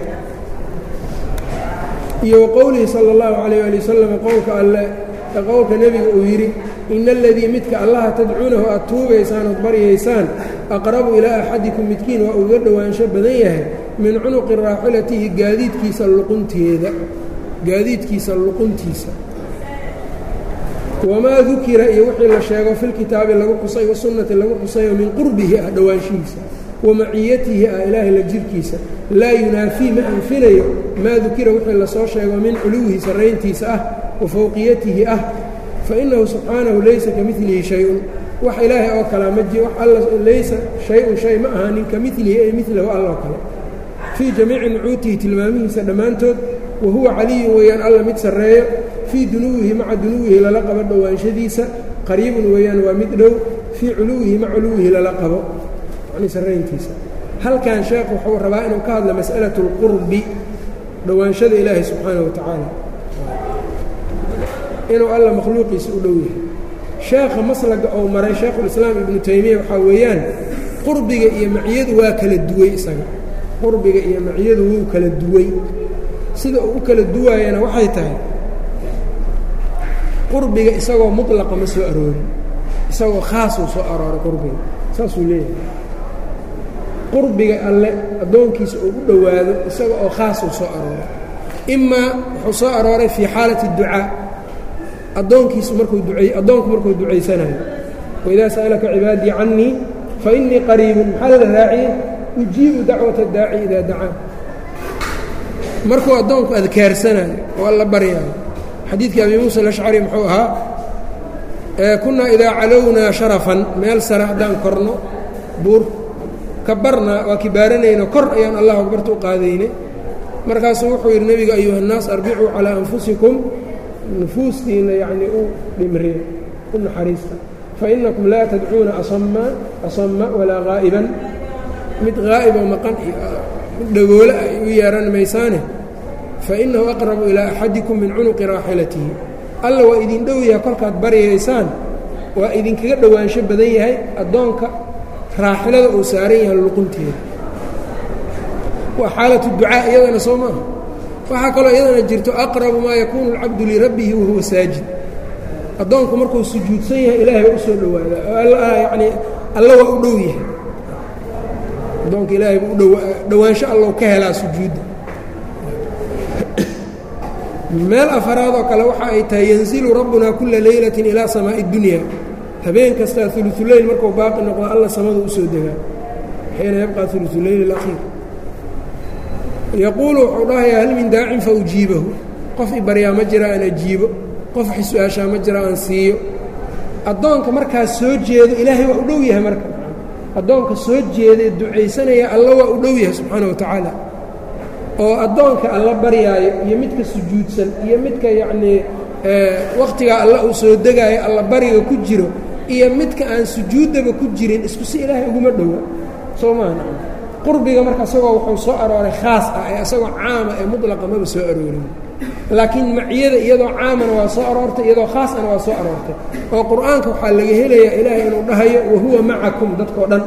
[SPEAKER 1] iyo wa qowlihi sala allahu calayh ali wasalam qowlka alle qowlka nebiga uu yidhi ina aladii midka allaha tadcuunahu aad tuugaysaan ood baryaysaan aqrabu ilaa axadikum midkiin waa uga dhowaansho badan yahay min cunuqi raaxilatihi gaadiidkiisa luqunteeda gaadiidkiisa luquntiisa wamaa dukira iyo wixii la sheego filkitaabi lagu xusay wasunnati lagu xusayo min qurbihi ah dhowaanshihiisa wamaciyatihi ah ilaahay la jirkiisa laa yunaafii ma anfinayo maa dukira wixii lasoo sheego min culuwihi sarrayntiisa ah wa fowqiyatihi ah fa innahu subxaanahu laysa ka milihi shay-un wax ilaahay oo kalea ma ji wax alla laysa shay-un shay ma ahaanin ka milihi ay milahu alloo kale fii jamiici nucuutihi tilmaamihiisa dhammaantood wa huwa caliyun weeyaan alla mid sarreeyo fii dunuwihi maca dunuwihi lala qabo dhowaanshadiisa qariibun weeyaan waa mid dhow fii culuwihi maca culuwihi lala qabo yacnii sarrayntiisa halkan sheekh wuxuu rabaa inuu ka hadlo mas'alatu اlqurbi dhowaanshada ilaahi subxaanaه wa tacaala inuu alla makhluuqiisa u dhow yahay sheekha maslaga ou maray shaekhulislaam ibnu taymiya waxaa weeyaan qurbiga iyo maciyadu waa kala duway isaga qurbiga iyo maciyadu wuu kala duway sida uu u kala duwaayana waxay tahay qurbiga isagoo mutlaqa ma soo aroorin isagoo khaasuu soo arooray qurbiga saasuu leeyahay qurbiga alle addoonkiisa uu u dhowaado isaga oo khaasuu soo arooray imaa wuxuu soo arooray fii xaalati اducaa addoonkiisu markuu duay addoonku markuu ducaysanayo waidaa sa'alaka cibaadii cannii fainii qariibun maxaa la raaciyey ujiibu dacwata daaci idaa dacaa markuu addoonku adkaarsanayo oo alla baryaayo xadiidkii abi muusa alashcari muxuu ahaa kunnaa idaa calownaa sharafan meel sare haddaan korno buur kabarnaa waa kibaaranayno kor ayaan allah akbarta u qaadaynay markaasuu wuxuu yidhi nebiga ayuha الnaas arbicuu calىa anfusikum nufuustiina yacnii u dhimriya u naxariista fainakum laa tadcuuna asama asama walaa haa'iban mid haa'iboo maqan mid dhagoole ay u yeehan maysaane fainahu aqrabu ilaa axadikum min cunuqi raaxilatihi alla waa idin dhow yahay kolkaad baryaysaan waa idinkaga dhowaansho badan yahay addoonka raaxilada uu saaran yahay luqunteeda waa xaalatu ducaa iyadana soo maaha waxaa kaloo iyadana jirto aqrabu maa yakuunu alcabdu lirabbihi wahuwa saajid addoonku markuu sujuudsan yahay ilaahay baa u soo dhowaadaa oo yacnii alla waa u dhow yahay addoonka ilaahay buu udhow dhowaansho allow ka helaa sujuudda meel afaraad oo kale waxa ay tahay yanzilu rabbunaa kula leylatin ilaa samaa'i اdunya habeen kastaa uluuleyl markuu baaqi noqdo alla samada u soo degaa xiina yabqaa uluuleyl اlakhiir yaquulu wuxuu dhahayaa hal min daacin fa ujiibahu qof i baryaa ma jira aan ajiibo qof xis-aashaa ma jira aan siiyo addoonka markaas soo jeedo ilaahay waa u dhow yahay marka addoonka soo jeedae ducaysanaya alla waa u dhow yahay subxaana wa tacaala oo addoonka alla baryaayo iyo midka sujuudsan iyo midka yacnii wakhtigaa alla uu soo degaayo alla bariga ku jiro iyo midka aan sujuuddaba ku jirin isku si ilaahay uguma dhowa soo maaha qurbiga marka isagoo wuxuu soo arooray khaas ah ee isagoo caama ee mudlaqa maba soo aroorin laakiin maciyada iyadoo caamana waa soo aroortay iyadoo khaasana waa soo aroortay oo qur-aanka waxaa laga helayaa ilaahay inuu dhahayo wahuwa macakum dadkao dhan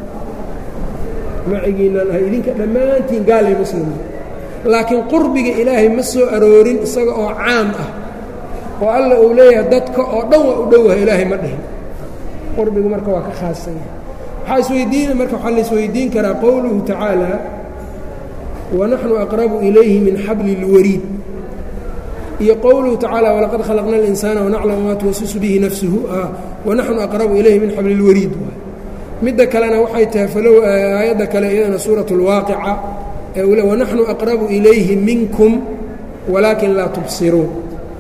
[SPEAKER 1] macigiinaan ahay idinka dhammaantiin gaal iyo muslim laakiin qurbiga ilaahay ma soo aroorin isaga oo caam ah oo alla uu leeyahay dadka oo dhan waa u dhowahay ilaahay ma dhihin qurbigu marka waa ka khaasan yahay waxaa isweydiina marka waxaa la isweydiin karaa qowluhu tacaala wanaxnu aqrabu ilayhi min xabli اlwariid iyo qowluhu tacaala walaqad khalaqna اlinsaana wanaclamu maa tuwasisu bihi nafsuhu wanaxnu aqrabu ilayhi min xabli اlwariid midda kalena waxay tahay falow aayadda kale iyadana suuraة اlwaaqica ee wanaxnu aqrabu ilayhi minkum walaakin laa tubsiruun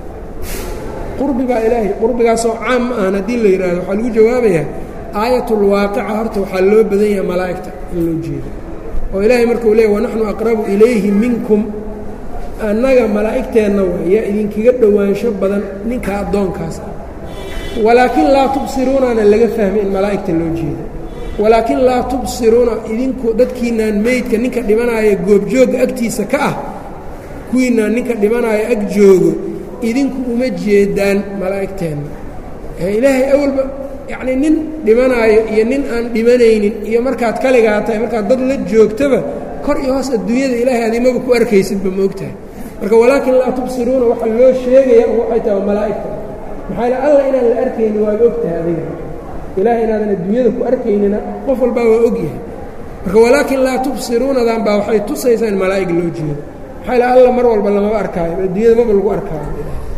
[SPEAKER 1] qurbigaa ilaahay qurbigaasoo caam ma ahan haddii la yidhaahdo waxaa lagu jawaabayaa aayatulwaaqica horta waxaa loo badan yahay malaa'igta in loo jeedo oo ilaahay markuu leeyay wanaxnu aqrabu ilayhi minkum annaga malaa'igteenna waa yaa idinkaga dhowaansho badan ninka addoonkaas ah walaakin laa tubsiruunana laga fahmay in malaa'igta loo jeedo walaakin laa tubsiruuna idinku dadkiinaan meydka ninka dhimanaaya goobjoogga agtiisa ka ah kuwiinaan ninka dhimanaaya ag joogo idinku uma jeedaan malaa'igteenna ilaahay awalba yacnii nin dhimanaayo iyo nin aan dhimanaynin iyo markaad kaligaa tahay markaad dad la joogtaba kor iyo hoos adduunyada ilaahay adimaba ku arkaysidba ma ogtahay marka walaakin laa tubsiruuna waxaa loo sheegaya waxay tahay malaa'igta maxaa la alla inaan la arkaynin waaba ogtahay adiga ilaahay inaadan adduunyada ku arkaynina qof walbaa waa ogyahay marka walaakin laa tubsiruunadan baa waxay tusaysaa in malaa'ig loo jeedo maxaa la alla mar walba lamaba arkaayo adduunyada maba lagu arkaayo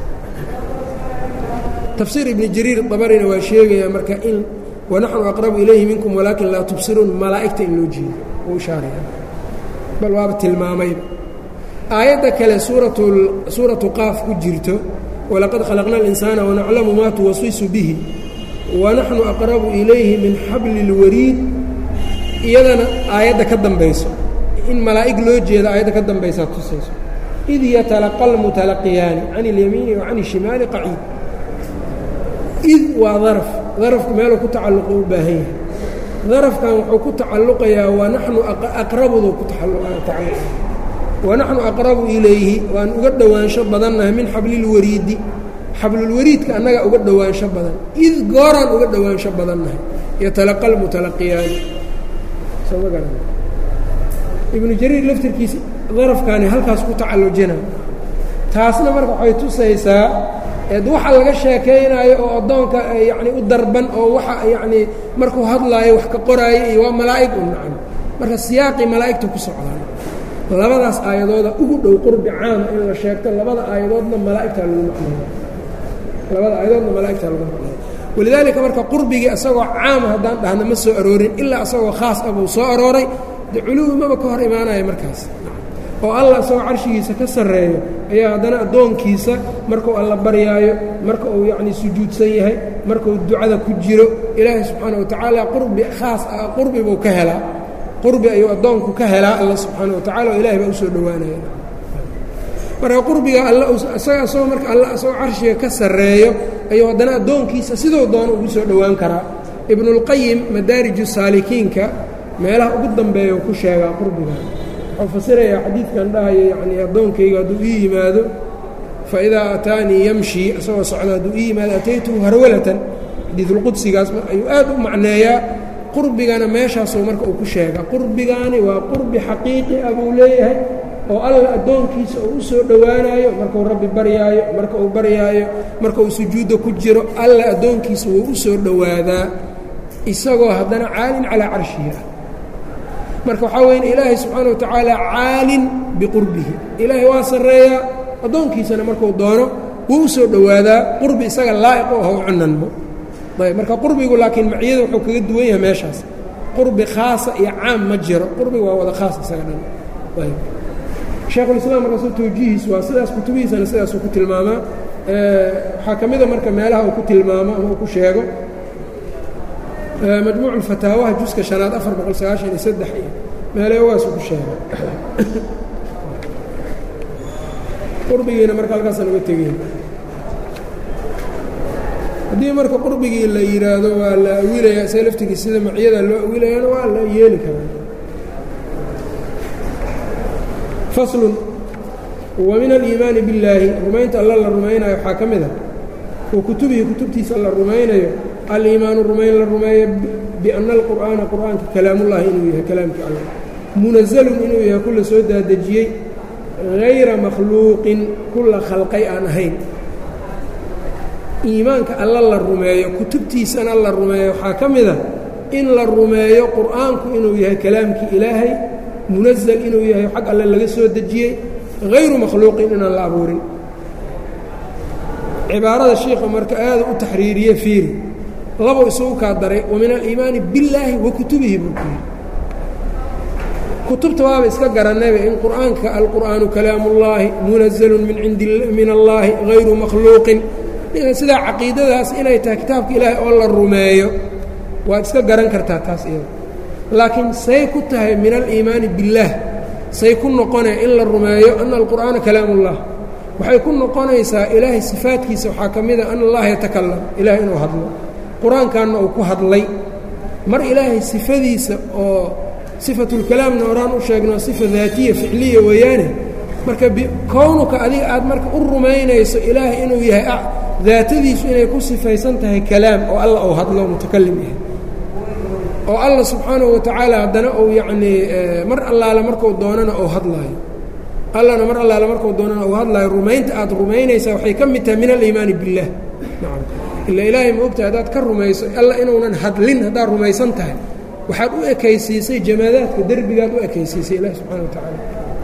[SPEAKER 1] tafsiir ibni jariir dabarina waa sheegayaa marka in wanaxnu aqrabu ilayhi minkum walaakin laa tubsiruun malaa'igta in loo jeedo uu ishaaraya bal waaba tilmaamayba aayadda kale suuratu suuratu qaaf ku jirto walaqad khalaqna اlinsaana wanaclamu maa tuwasisu bihi wanaxnu aqrabu ilayhi min xabli اlwariid iyadana aayadda ka dambayso in malaa'ig loo jeedo aayadda ka dambaysaa tusayso id yatalaqa almutalaqiyaani can اlyamiini wa can الshimaali qaciid id waa daraf darafku meeluu ku tacalluqo u baahan yahay darafkan wuxuu ku tacalluqayaa wanaxnu aqrabuduu ku tacalluqaya wanaxnu aqrabu ilayhi waan uga dhowaansho badannahay min xablilwariidi xablulwariidka annaga uga dhowaansho badan id gooraan uga dhowaansho badannahay yatalaqa almutalaqiyaani sooma garan ibnu jariir laftirkiisa darafkaani halkaas ku tacallujina taasna marka waxay tusaysaa eed waxa laga sheekaynaayo oo addoonka yacni u darban oo waxa yacnii markuu hadlaayo wax ka qoraayo iyo waa malaa'ig u nacan marka siyaaqii malaa'igta ku socdaan labadaas aayadooda ugu dhow qurbi caama in la sheegto labada aayadoodna malaa'igtaa lagu macneeya labada aayadoodna malaa'igtaa lagu macneeya walidaalika marka qurbigii isagoo caama haddaan dhahna ma soo aroorin ilaa isagoo khaas ah buu soo arooray de culuwi maba ka hor imaanaya markaas oo allah isagoo carshigiisa ka sarreeyo ayaa haddana addoonkiisa markuu alla baryaayo marka uu yacnii sujuudsan yahay markuu ducada ku jiro ilaahay subxaana wa tacaala qurbi khaas ah qurbi buu ka helaa qurbi ayuu addoonku ka helaa alla subxaana wa tacala oo ilahay baa u soo dhowaanaya marka qurbiga alla isaga isagoo marka alla isagoo carshiga ka sarreeyo ayuu haddana addoonkiisa siduu doono ugu soo dhowaan karaa ibnulqayim madaariju saalikiinka meelaha ugu dambeeya uu ku sheegaa qurbiga wuxuu fasirayaa xadiidkan dhahayo yacnii addoonkayga hadduu ii yimaado faidaa ataanii yamshi isagoo socda hadduu ii yimaado ataytuhu harwalatan xadiidulqudsigaas ayuu aad u macneeyaa qurbigana meeshaasuu marka uu ku sheega qurbigaani waa qurbi xaqiiqi ah buu leeyahay oo alla addoonkiisa uu u soo dhowaanaayo markuu rabbi baryaayo marka uu baryaayo marka uu sujuudda ku jiro alla addoonkiisa wuu u soo dhowaadaa isagoo haddana caalin calaa carshihi ah marka waxaa weya ilaahay subxaana wa tacaala caalin biqurbihi ilaahay waa sarreeyaa addoonkiisana markuu doono wuu u soo dhowaadaa qurbi isaga laa'iq u ah u cunanmo ayb marka qurbigu laakiin maciyada wuxuu kaga duwan yahay meeshaas qurbi khaasa iyo caam ma jiro qurbiga waa wada khaas isaga dhan ayb sheekhulislaam markaasoo tawjiihiis waa sidaas kutubihiisana sidaasuu ku tilmaamaa waxaa ka mida marka meelaha uu ku tilmaamo ama uu ku sheego majmuuc ulfataawaha juska شhanaad afar boqol sagaashan iyo saddex iyo meeleewaasuu ku sheegay qurbigiina marka halkaasaan uga tegeyn haddii marka qurbigii la yidhaahdo waa la awilaya isaga laftigiis sida maciyada loo awilayana waa la yeeli karaa faslun wa min aliimaani billaahi rumaynta alla la rumaynayo waxaa ka mid a wa kutubihi kutubtiisa la rumaynayo aliimaanu rumayn la rumeeyo bianna alqur'aana qur'aanka kalaamullahi inuu yahay kalaamkii allah munazalun inuu yahay kulla soo daadejiyey hayra makhluuqin kulla khalqay aan ahayn iimaanka alla la rumeeyo kutubtiisana la rumeeyo waxaa ka mid a in la rumeeyo qur'aanku inuu yahay kalaamkii ilaahay munazal inuu yahay xag alle laga soo dejiyey hayru makhluuqin inaan la abuurin cibaarada shiikha marka aada u taxriiriye fiiri labou isugu kaa daray wa min aliimaani billaahi wa kutubihi buu ku yidhi kutubta waaba iska garanayba in qur'aanka alqur'aanu kalaamullaahi munazalun min indi min allaahi hayru makhluuqin sidaa caqiidadaas inay tahay kitaabka ilaahay oo la rumeeyo waad iska garan kartaa taas iyada laakiin say ku tahay min aliimaani billaah say ku noqonee in la rumeeyo ana alqur'aana kalaamullah waxay ku noqonaysaa ilaahay sifaadkiisa waxaa ka mida ana allaha yatakalam ilahay inuu hadlo qur-aankanna uu ku hadlay mar ilaahay sifadiisa oo sifatulkalaamna horaan u sheegno sifa daatiya ficliya weeyaane marka kownuka adiga aad marka u rumaynayso ilaahay inuu yahay daatadiisu inay ku sifaysan tahay kalaam oo alla uu hadlo mutakalim yahay oo alla subxaanahu wa tacaala haddana uu yacnii mar allaale markuu doonana uu hadlaayo allana mar allaale markuu doonana uu hadlaayo rumaynta aad rumaynaysaa waxay ka mid tahay min aliimaani billaah nacam ila ilaahay ma ogtahay haddaad ka rumayso alla inuunan hadlin haddaad rumaysan tahay waxaad u ekaysiisay jamaadaadka derbigaad u ekaysiisay ilahi subxana wa tacaala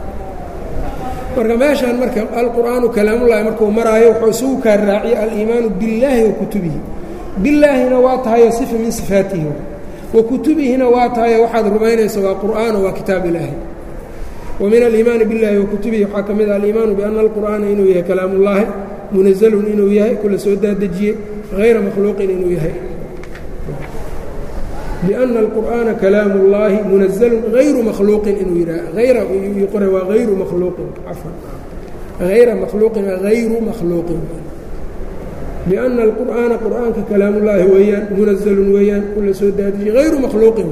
[SPEAKER 1] marka meeshaan marka alqur'aanu kalaamullaahi markuu maraayo wuxuu isugu kaa raaciyey aliimaanu billaahi wa kutubihi billaahina waa tahayo sifa min sifaatihi wa kutubihina waa tahayo waxaad rumaynaysa waa qur'aano waa kitaab ilaahi wa min aliimaani billahi wa kutubihi waxaa ka mid ah aliimaanu biana alqur'aana inuu yahay kalaamullaahi munazalun inuu yahay kula soo daadejiyey hayra makhluuqin inuu yahay biana alqur'aana kalaamu اllaahi munazalun hayru makhluuqin inuu yidhaah ayra qore waa hayru makhluuqin cafwan hayra makhluuqin hayru makhluuqin biana alqur'aana qur'aanka kalaamullaahi weeyaan munazalun weeyaan kula soo daadejiyey hayru makhluuqin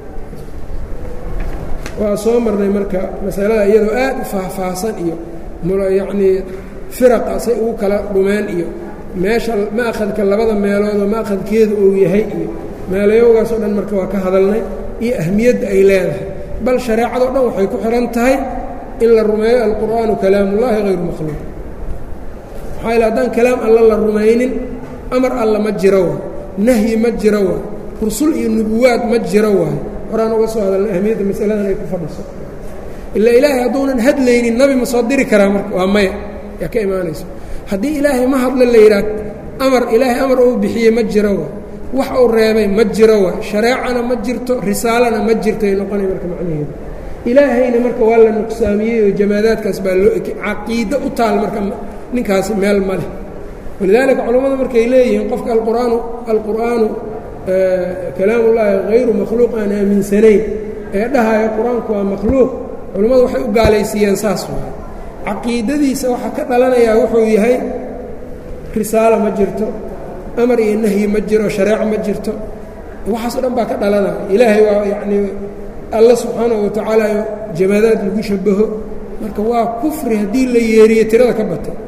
[SPEAKER 1] waa soo marnay marka masalada iyadoo aad u faahfaahsan iyo yacnii firaqa say ugu kala dhumeen iyo meesha ma'khadka labada meeloodoo ma'khadkeedu uu yahay iyo meelayowgaas oo dhan marka waa ka hadalnay iyo ahmiyadda ay leedahay bal shareecadoo dhan waxay ku xihan tahay in la rumeeyo alqur'aanu kalaamullaahi hayru makhluuq maxaa yale haddaan kalaam alla la rumaynin amar alla ma jiro waay nahyi ma jiro waay rusul iyo nubuwaad ma jiro waay horaan uga soo hadalnay ahmiyadda masaladan ay ku fadhiso ilaa ilaahay hadduunan hadlaynin nabi ma soo diri karaa marka waa maya yaa ka imaanayso haddii ilaahay ma hadla la yidhaah amar ilaahay amar uu bixiyey ma jiro waay wax uu reebay ma jiro waay shareecana ma jirto risaalana ma jirtoay noqonay marka macnaheedu ilaahayna marka waa la nuqsaamiyey oo jamaadaadkaas baa loo ekey caqiido u taal marka ninkaasi meel ma leh walidaalika culammadu markay leeyihiin qofka alqur'aanu alqur'aanu kalaamullaahi hayru makhluuq aan aaminsanayn ee dhahaya qur-aanku waa makhluuq culammadu waxay u gaalaysiiyeen saas waay caqiidadiisa waxaa ka dhalanayaa wuxuu yahay risaalo ma jirto amar iyo nahyi ma jiro shareeco ma jirto waxaasoo dhan baa ka dhalanaya ilaahay waa yacnii alla subxaanahu wa tacaala jamaadaad lagu shabaho marka waa kufri haddii la yeeriyo tirada ka batay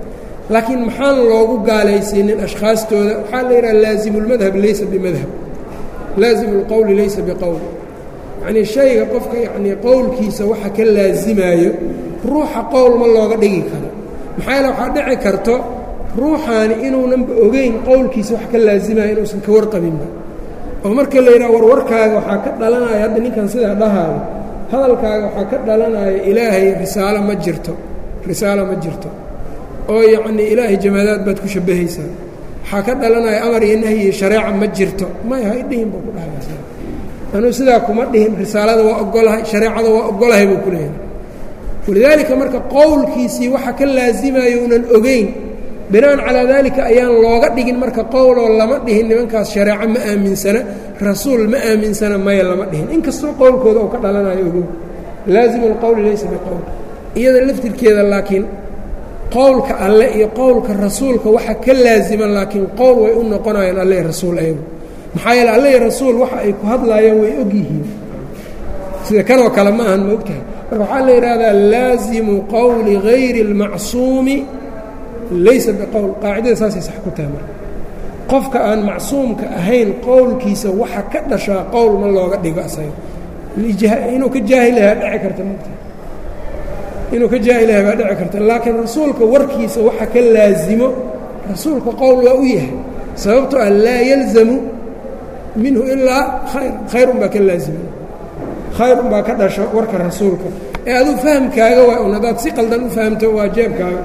[SPEAKER 1] laakiin maxaan loogu gaalaysiinin ashkhaastooda waxaa la yidhaha laazimu اlmadhab laysa bimadhab laazimu اlqowli laysa biqowl yacnii shayga qofka yacnii qowlkiisa waxa ka laazimaayo ruuxa qowl ma looga dhigi karo maxaa yaele waxaa dhici karto ruuxaani inuunanba ogeyn qowlkiisa wax ka laazimaya inuusan ka warqabinba oo marka la yidhaha warwarkaaga waxaa ka dhalanaya hadda ninkan sidaa dhahaayo hadalkaaga waxaa ka dhalanaya ilaahay risaalo ma jirto risaalo ma jirto oo yacnii ilaahay jamaadaad baad ku shabbahaysaa waxaa ka dhalanaya amar iyo nahyi iyo shareeca ma jirto may hay dhihin buu ku dhahaysa anuu sidaa kuma dhihin risaalada waa ogolahay shareecada waa ogolahay buu ku leeyahay walidaalika marka qowlkiisii waxa ka laasimayo unan ogeyn binaan calaa daalika ayaan looga dhigin marka qowloo lama dhihin nimankaas shareeco ma aaminsana rasuul ma aaminsana maya lama dhihin inkastoo qowlkooda uu ka dhalanayo ogow laazimu alqowli laysa biqowl iyada laftirkeeda laakiin qowlka alle iyo qowlka rasuulka waxa ka laasiman laakiin qowl way u noqonayaan alle rasuul ayagu maxaa yeele alle rasuul waxa ay ku hadlaayaan way og yihiin sida kanoo kale ma ahan ma ogtahay marka waxaa la yidhaahdaa laazimu qowli hayri اlmacsuumi laysa biqowl qaacidada saasay sax ku tahay marka qofka aan macsuumka ahayn qowlkiisa waxa ka dhashaa qowl ma looga dhigo asaga inuu ka jaahilahaa dhici karta mogtahay inuu ka jaahilaha baa dhici karta laakiin rasuulka warkiisa waxa ka laazimo rasuulka qowl waa u yahay sababtoo ah laa yalzamu minhu ilaa khayr khayrun baa ka laazima khayrun baa ka dhasho warka rasuulka ee aduu fahamkaaga waa un haddaad si qaldan u fahamto waa jeebkaaga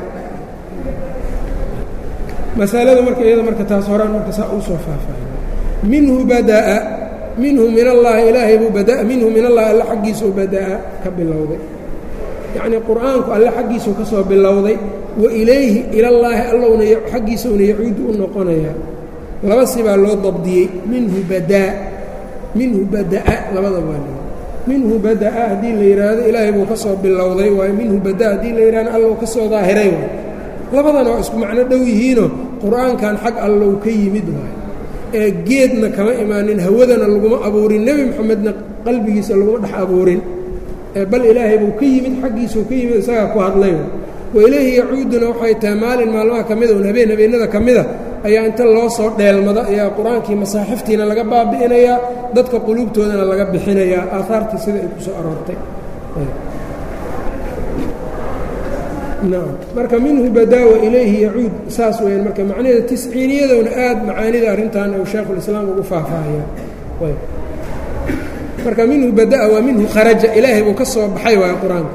[SPEAKER 1] masalada marka iyada marka taas horaan marka saa uu soo faahfaahiy minhu bada'a minhu min allaahi ilaahay buu badaa minhu min allahi alle xaggiisuu bada'a ka bilowday yacnii qur'aanku alle xaggiisuu ka soo bilowday wa ilayhi ilallaahi allowna xaggiisuna yacuudu u noqonayaa laba sibaa loo dabdiyey minhu badaa minhu bada'a labada waa minhu bada'a haddii la yidhaahdo ilaahay buu ka soo bilowday waayo minhu bada'a haddii la yidhahdo allow ka soo daahiray waay labadana waa isku macno dhow yihiinoo qur'aankan xag allow ka yimid waayo ee geedna kama imaanin hawadana laguma abuurin nebi moxamedna qalbigiisa laguma dhex abuurin bal ilaahay buu ka yimid xaggiisuu ka yimid isagaa ku hadlay wa ilayhi yacuuduna waxay tahay maalin maalmaha ka mida un habeen habeennada ka mida ayaa inta loo soo dheelmado ayaa qur-aankii masaaxiftiina laga baabi'inayaa dadka quluubtoodana laga bixinayaa aahaartii sida ay ku soo aroortay nacam marka minhu badaa wa ilayhi yacuud saas weyaan marka macnaheeda tisciiniyadowna aad macaanida arrintan uu shaekhulislaam ugu faahfaahaya marka minhu bada'a waa minhu kharaja ilaahay buu ka soo baxay waaya qur-aanka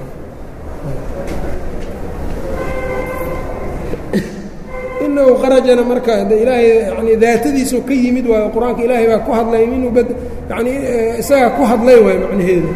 [SPEAKER 1] inahu kharajana marka ilaahay yani daatadiisuu ka yimid waayo qur-aanka ilaahay baa ku hadlay minhu bad yani isagaa ku hadlay waayo macnaheedu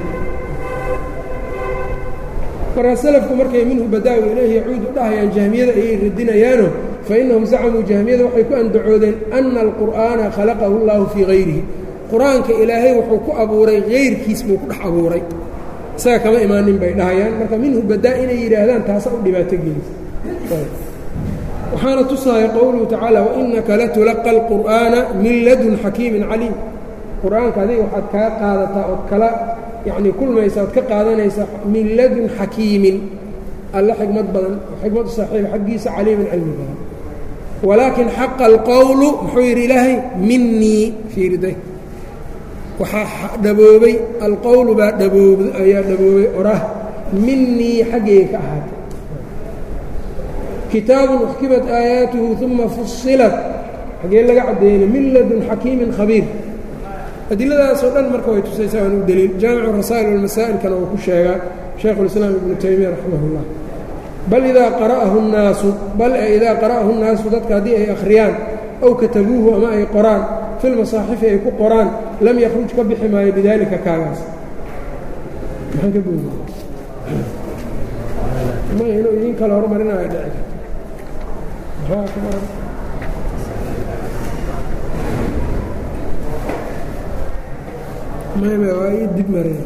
[SPEAKER 1] marka selafku markay minhu badaa wa ilayhi yacuud u dhahayaan jahmiyada ayay radinayaano fa innahum zacamuu jahmiyada waxay ku andacoodeen ana alqur'aana khalaqahu اllahu fii hayrihi qur-aanka ilaahay wuxuu ku abuuray hayrkiis buu ku dhex abuuray isaga kama imaanin bay dhahayaan marka minhu badaa inay yidhaahdaan taasa u dhibaato gelisa waxaana tusaaya qowluhu tacaala wainaka latulaqa alqur'aana min ladun xakiimin caliim qur-aanka adiga waxaad kaa qaadataa ood kala yacnii kulmaysa ood ka qaadanaysa min ladun xakiimin alle xikmad badan xikmad u saaxiiba xaggiisa caliimin cilmi badan walaakin xaqa alqowlu muxuu yidhi ilaahay minii fiiriday waxaa dhaboobay alqowlu baa dhaboob ayaa dhaboobay orah minii xaggayga ka ahaatay kitaabun uxkimat aayaatuhu uma fusilat xaggee laga caddeeyey min ladun xakiimin khabiir adiladaasoo dhan marka way tusaysaa aan u deliil jaamicu rasaa'il walmasaa'ilkana uu ku sheegaa shaykhulislaam ibnu taymiya raximah اllah bal idaa qara'ahu الnaasu bal e idaa qara'ahu الnaasu dadka haddii ay akhriyaan ow katabuuhu ama ay qoraan filmasaaxifi ay ku qoraan lam yakruj ka bixi maayo bidaalika kaagaas maxaan ka boodi ma inuu idin kala hormarinayo dhici karta mayma waa ii dib marina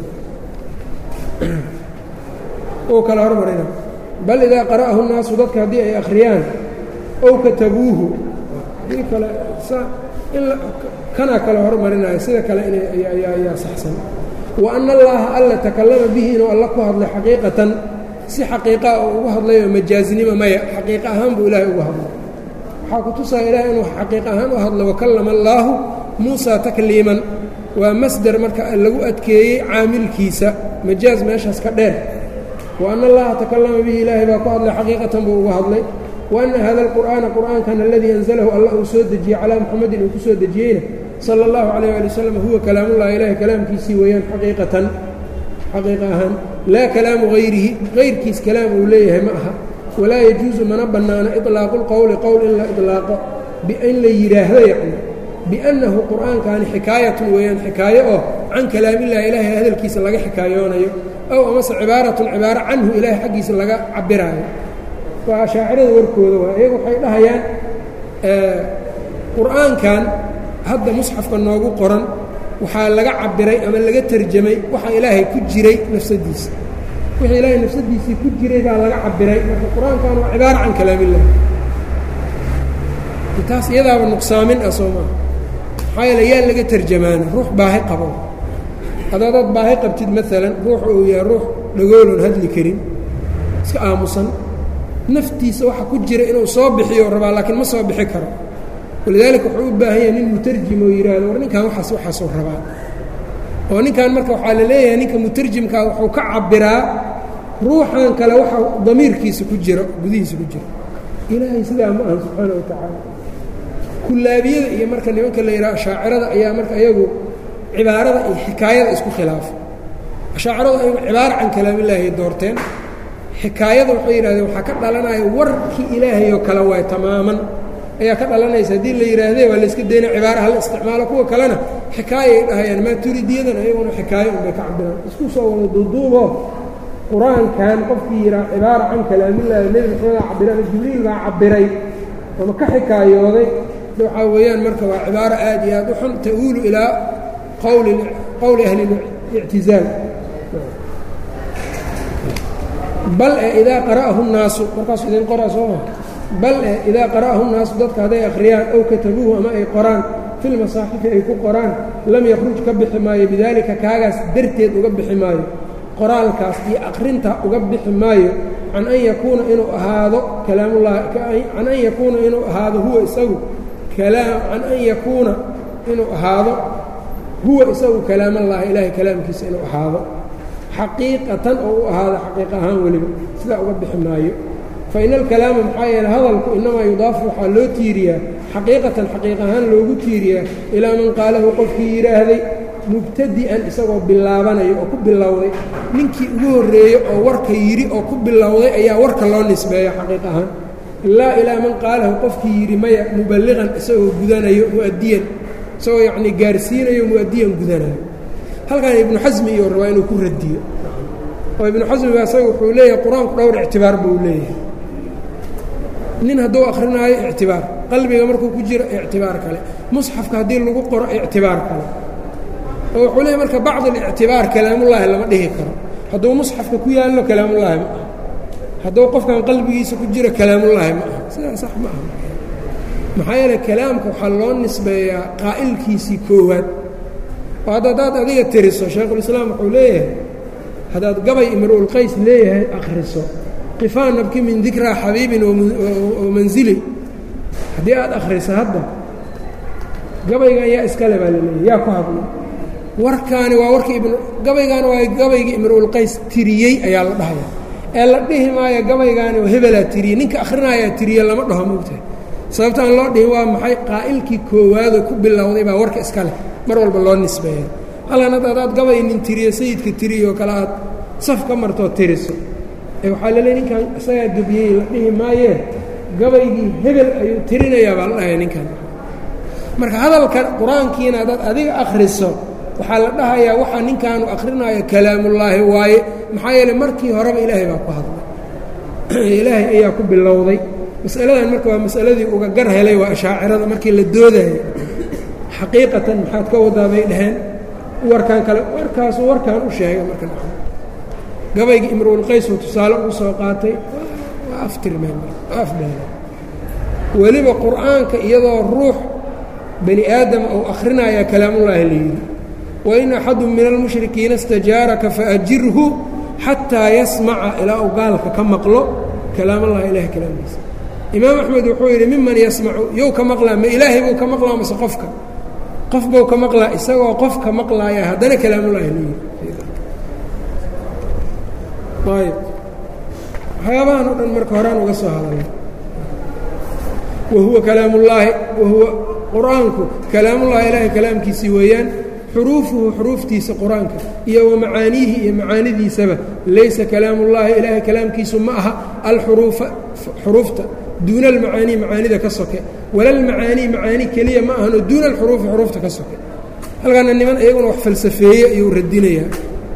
[SPEAKER 1] uu kala hormarina bal idaa qara'ahu الnaasu dadka haddii ay akhriyaan ow katabuuhu dii kale in kanaa kale hormarinaya sida kale inayaa saxsan wa ana allaha alla takallama bihi inuu alla ku hadlay xaqiiqatan si xaqiiqaa oo ugu hadlayoo majaazinimo maya xaqiiqa ahaan buu ilaahay ugu hadlay waxaa ku tusaya ilahay inuu xaqiiq ahaan u hadlo wakallama allaahu muusaa takliiman waa masder marka lagu adkeeyey caamilkiisa majaaz meeshaas ka dheer wa ana allaha takallama bihi ilaahay baa ku hadlay xaqiiqatan buu ugu hadlay wa anna hada alqur'aana qur'aankan aladii anzalahu allah uu soo dejiyey calaa muxamadin uu ku soo dejiyeyna sala allahu calayh ali wasalam huwa kalaamullahi ilahay kalaamkiisii weeyaan xaqiiqatan xaqiiqa ahaan laa kalaamu hayrihi hayrkiis kalaam uu leeyahay ma aha walaa yajuusu mana bannaano iطlaaqu lqowli qowl in la iطlaaqo in la yidhaahdo yacni biannahu qur'aankani xikaayatun weeyaan xikaayo oo can kalaamillahi ilaahay hadalkiisa laga xikaayoonayo ow amase cibaaratun cibaaro canhu ilaahay xaggiisa laga cabiraayo waa ashaacirada warkooda waa iyagu waxay dhahayaan qur'aankan hadda musxafka noogu qoran waxaa laga cabiray ama laga terjamay waxa ilaahay ku jiray nafsadiisa wixii ilaahay nafsadiisii ku jiray baa laga cabiray marka qur-aankan waa cibaaro can kalaamillah taas iyadaaba nuqsaamin ah soo maa maxaa yeele yaa laga terjamaana ruux baahi qabo haddaadaad baahi qabtid maalan ruux uu yahay ruux dhagoolon hadli karin iska aamusan naftiisa waxa ku jira inuu soo bixiyo rabaa laakiin ma soo bixi karo walidaalika wuxuu u baahan yahay nin mutarjim oo yidhaahdo war ninkan waxaas waxaasuu rabaa oo ninkan marka waxaa la leeyahay ninka mutarjimkaa wuxuu ka cabiraa ruuxan kale waxa damiirkiisa ku jiro gudihiisa ku jiro ilaahay sidaa ma ahan subxaana wa tacaala kullaabiyada iyo marka nimanka la yidhaha ashaacirada ayaa marka iyagu cibaarada iyo xikaayada isku khilaafa ashaaciradu ayagu cibaaro can kalaamillaahi doorteen xikaayada waxay yidhahdeen waxaa ka dhalanaya warkii ilaahay oo kale waay tamaaman ayaa ka dhalanaysa haddii la yidhaahdee waa layska dayna cibaaraha la isticmaalo kuwa kalena xikaayay dhahayaan maaturidiyadan ayaguna xikaayo unbay ka cabiraan isku soo wada duuduubo qur-aankan qofkii yidhaha cibaara can kalaamillaahi nebi maxamed aa cabiray ama jibriil baa cabiray ama ka xikaayooday waxaa weeyaan marka waa cibaaro aad iyo aad u xun ta'uulu ilaa qawli qowli ahli اlictizaal bal e idaa qara'ahu الnaasu markaasu idin qoraa soo maa bal e idaa qara'ahu الnaasu dadka hadday akhriyaan ow katabuuhu ama ay qoraan fi lmasaaxifi ay ku qoraan lam yakruj ka bixi maayo bidaalika kaagaas darteed uga bixi maayo qoraalkaas iyo akrinta uga bixi maayo can an yakuuna inuu ahaado kalaamullahi can an yakuuna inuu ahaado huwa isagu kalaam can an yakuuna inuu ahaado huwa isagu kalaamallaahi ilaahay kalaamkiisa inuu ahaado xaqiiqatan oo u ahaado xaqiiqa ahaan weliba sidaa uga bixi maayo fa ina alkalaama maxaa yeele hadalku inamaa yudaafu waxaa loo tiiriyaa xaqiiqatan xaqiiq ahaan loogu tiiriyaa ilaa man qaalahu qofkii yidhaahday mubtadi'an isagoo bilaabanayo oo ku bilowday ninkii ugu horreeyey oo warka yidhi oo ku bilowday ayaa warka loo nisbeeya xaqiiq ahaan ilaa ilaa man qaalahu qofkii yidhi maya muballiqan isagoo gudanayo mu'adiyan isagoo yacnii gaarsiinayo mu'adiyan gudanayo halkan ibnu xasmi iyo rabaa inuu ku radiyo oo ibnu xasmi baa isaga wuxuu leeyahay qur-aanku dhowr ictibaar buu leeyahay nin hadduu akrinaayo ictibaar qalbiga markuu ku jiro ictibaar kale musxafka haddii lagu qoro ictibaar kale oo wuxuu leeyahy marka bacd alictibaar kalaamullaahi lama dhihi karo hadduu musxafka ku yaallo kalaamullaahi ma aha hadduu qofkan qalbigiisa ku jiro kalaamullaahi ma aha sidaa sax ma aha maxaa yeele kalaamka waxaa loo nisbeeyaa qaa'ilkiisii koowaad oo hadd haddaad adiga tiriso shaykhulislaam wuxuu leeyahay haddaad gabay imruulqays leeyahay akhriso qifaa nabki min dikraa xabiibin oo manzili haddii aad akhriso hadda gabaygan yaa iskale baa laleeyahy yaa ku hadla warkaani waa warkii ibn gabaygaani waa gabaygii imruulqays tiriyey ayaa la dhahaya ee la dhihi maayo gabaygaani oo hebelaa tiriyey ninka akhrinayaa tiriye lama dhaho moogtahay sababta aan loo dhihin waa maxay qaa'ilkii koowaadoo ku bilowday baa warka iska leh mar walba loo nisbeeya halkan hadda adaad gabay nin tiriyo sayidka tiriyo oo kale aad saf ka martoo tiriso ee waxaa la leey ninkan isagaa gebiyey la dhihi maayee gabaygii hebel ayuu tirinayaa baa la dhahaya ninkan marka hadalkan qur-aankiina haddaad adiga akhriso waxaa la dhahayaa waxaa ninkaanu akhrinayo kalaamullaahi waaye maxaa yeele markii horeba ilaahay baa ku hadlay ilaahay ayaa ku bilowday masaladan marka waa masaladii uga gar helay waa ashaacirada markii la doodayay xaqiiqatan maxaad ka wadaa bay dhaheen warkaan kale warkaasu warkaan u sheegay marka gabaygii imruulqaysuu tusaale ugu soo qaatay waa aftirmeen waa afbeela weliba qur'aanka iyadoo ruux bani aadama ou akhrinayaa kalaamullaahi la yidhi wain axadu min almushrikiina istajaaraka faajirhu xataa yasmaca ilaa uu gaalka ka maqlo kalaamallahi ilahay kalaamkiisa imaam axmed wuxuu yidhi miman yasmacu yow ka maqlaa ma ilaahay buu ka maqlaa mase qofka qof buu ka maqlaa isagoo qof ka maqlaaya haddana kalaamullahi lu yidhi ayb waxyaabahan o dhan marka horaan uga soo hadalay wahuwa kalaamullaahi wahuwa qur-aanku kalaamullahi ilaahay kalaamkiisii weeyaan xuruufuhu xuruuftiisa qur-aanka iyo wa macaaniihi iyo macaanidiisaba laysa kalaamullaahi ilaahay kalaamkiisu ma aha alxuruufa xuruufta duuna almacaanii macaanida ka soke walalmacaanii macaani keliya ma ahano duuna alxuruufi xuruufta ka soke halkaana niman iyaguna wax falsafeeye ayuu radinayaa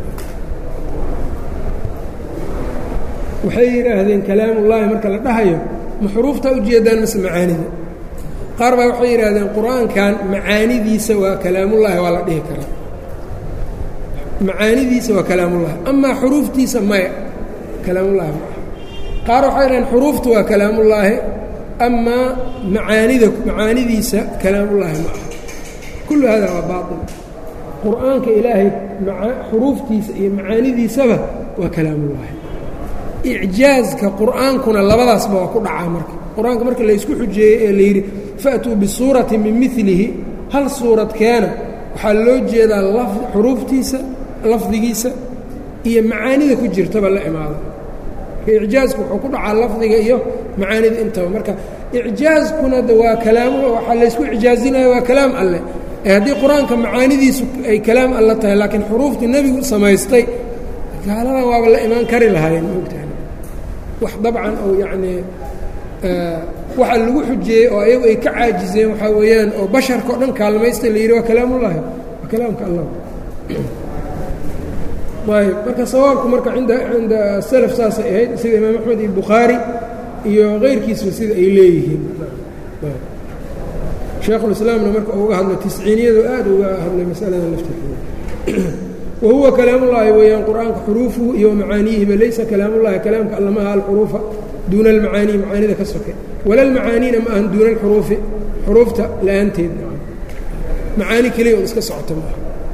[SPEAKER 1] waxay yidhaahdeen kalaamullaahi marka la dhahayo ma xuruuftaa ujeedaan mase macaanida qaar baa waxay yidhaahdeen qur-aankan macaanidiisa waa kalaamullaahi waa la dhihi karaa macaanidiisa waa kalaamullahi amaa xuruuftiisa maya kalaamullaahi ma aha qaar waxay yidhahdeen xuruufta waa kalaamullaahi amaa macaanida macaanidiisa kalaamullaahi ma aha kullu hada waa baail qur-aanka ilaahay xuruuftiisa iyo macaanidiisaba waa kalaamullaahi icjaazka qur'aankuna labadaasba waa ku dhacaa marka qur-aanka marka laysku xujeeyey ee layidhi fa'tuu bisuuratin min milihi hal suurad keena waxaa loo jeedaa xuruuftiisa lafdigiisa iyo macaanida ku jirtaba la imaado marka icjaazku wuxuu ku dhacaa lafdiga iyo macaanida intaba marka icjaazkuna de waa kalaam waxaa laysku icjaazinaya waa kalaam alleh ee haddii qur-aanka macaanidiisu ay kalaam alle tahay laakiin xuruuftii nebigu samaystay gaaladan waaba la imaan kari lahaayeen maogtahay wax dabcan oo yacnii waxa lagu xujeeyey oo ayagu ay ka caajizeen waxaa weeyaan oo basharka o dhan kaalmaysta la yidhi waa kalaamullaahi waa kalaamka allah ayb marka sawaabku marka inda cinda salaf saasay ahayd sida imaam axmed iyo bukhaari iyo keyrkiisba sida ay leeyihiin sheekhulislaamna marka uga hadlo tisciiniyadu aad uga hadlay masalada lafteeda wahuwa kalaamullaahi weeyaan qur-aanka xuruufuhu iyo macaaniyihiba laysa kalaamullahi kalaamka alla maaha alxuruufa duuna almacaanii macaanida ka soke wala almacaaniina ma ahan duuna alxuruufi xuruufta la-aanteed macaani keliya un iska socota maaha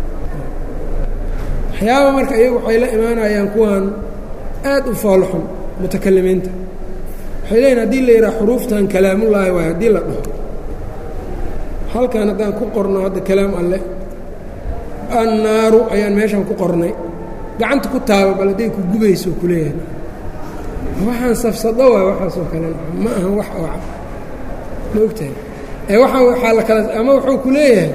[SPEAKER 1] waxyaaba marka iyagu waxay la imaanayaan kuwan aad u foolxun mutakalimiinta waxay leeyihin hadii la yidhaha xuruuftan kalaamullaahi waay haddii la dhaho halkan haddaan ku qorno hadda kalaam alle annaaru ayaan meeshan ku qornay gacanta ku taaba bal hadday ku gubayso ku leeyahay waxaan safsado waay waxaasoo kale ma ahan wax oo ma ogtahay ee waxa waxaa la kala ama wuxuu ku leeyahay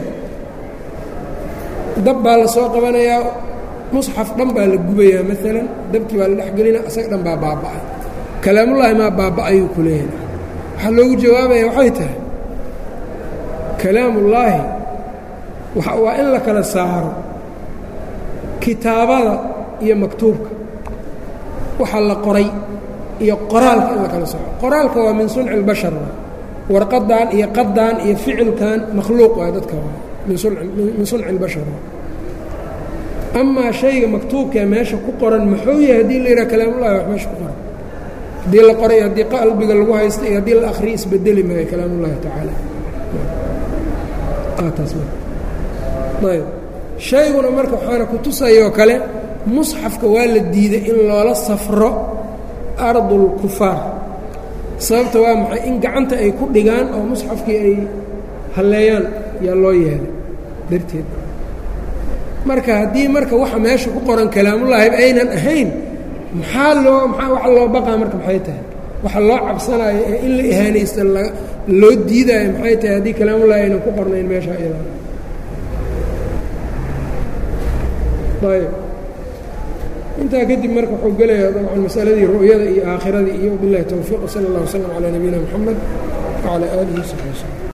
[SPEAKER 1] dab baa la soo qabanayaa musxaf dhan baa la gubayaa maalan dabkii baa la dhexgelina isaga dhan baa baaba'ay kalaamullaahi maa baaba'ayuu ku leeyahay waxaa loogu jawaabaya waxay tahay kalaamullaahi waa in la kala saaro kitaabada iyo maktuubka waxa la qoray iyo qoraalka in la kala saaro qoraalka waa min sunci اlbashar warqadan iyo qadan iyo ficilkan makhluuq waa dadka min sunci اlbashar amaa shayga maktuubkaee meesha ku qoran muxuu yahay haddii la yidhaha kalaamullahi wax meesha ku qoran haddii la qoray haddii qalbiga lagu haysta iyo haddii la akhriya isbedeli maayo kalaamullahi tacaala ayb shayguna marka waxaana ku tusayoo kale musxafka waa la diiday in loola safro ardulkufaar sababta waa maxay in gacanta ay ku dhigaan oo musxafkii ay halleeyaan yaa loo yeelay darteed marka haddii marka waxa meesha ku qoran kalaamullaahi aynan ahayn maxaa loo maxaa waxa loo baqaa marka maxay tahay waxa loo cabsanayo ee in la ihaanaysta loo diidaayo maxay tahay haddii kalaamullahi aynan ku qornayn meesha iyada ayb intaa kadib marka wuxuu gelayaa dabcan masaladii ru'yada iyo aakhiradii iyo bilahi towfiiq sala اllah wslm calaa nabiyina mxamed wcalaa aalihi wsaxbi wslm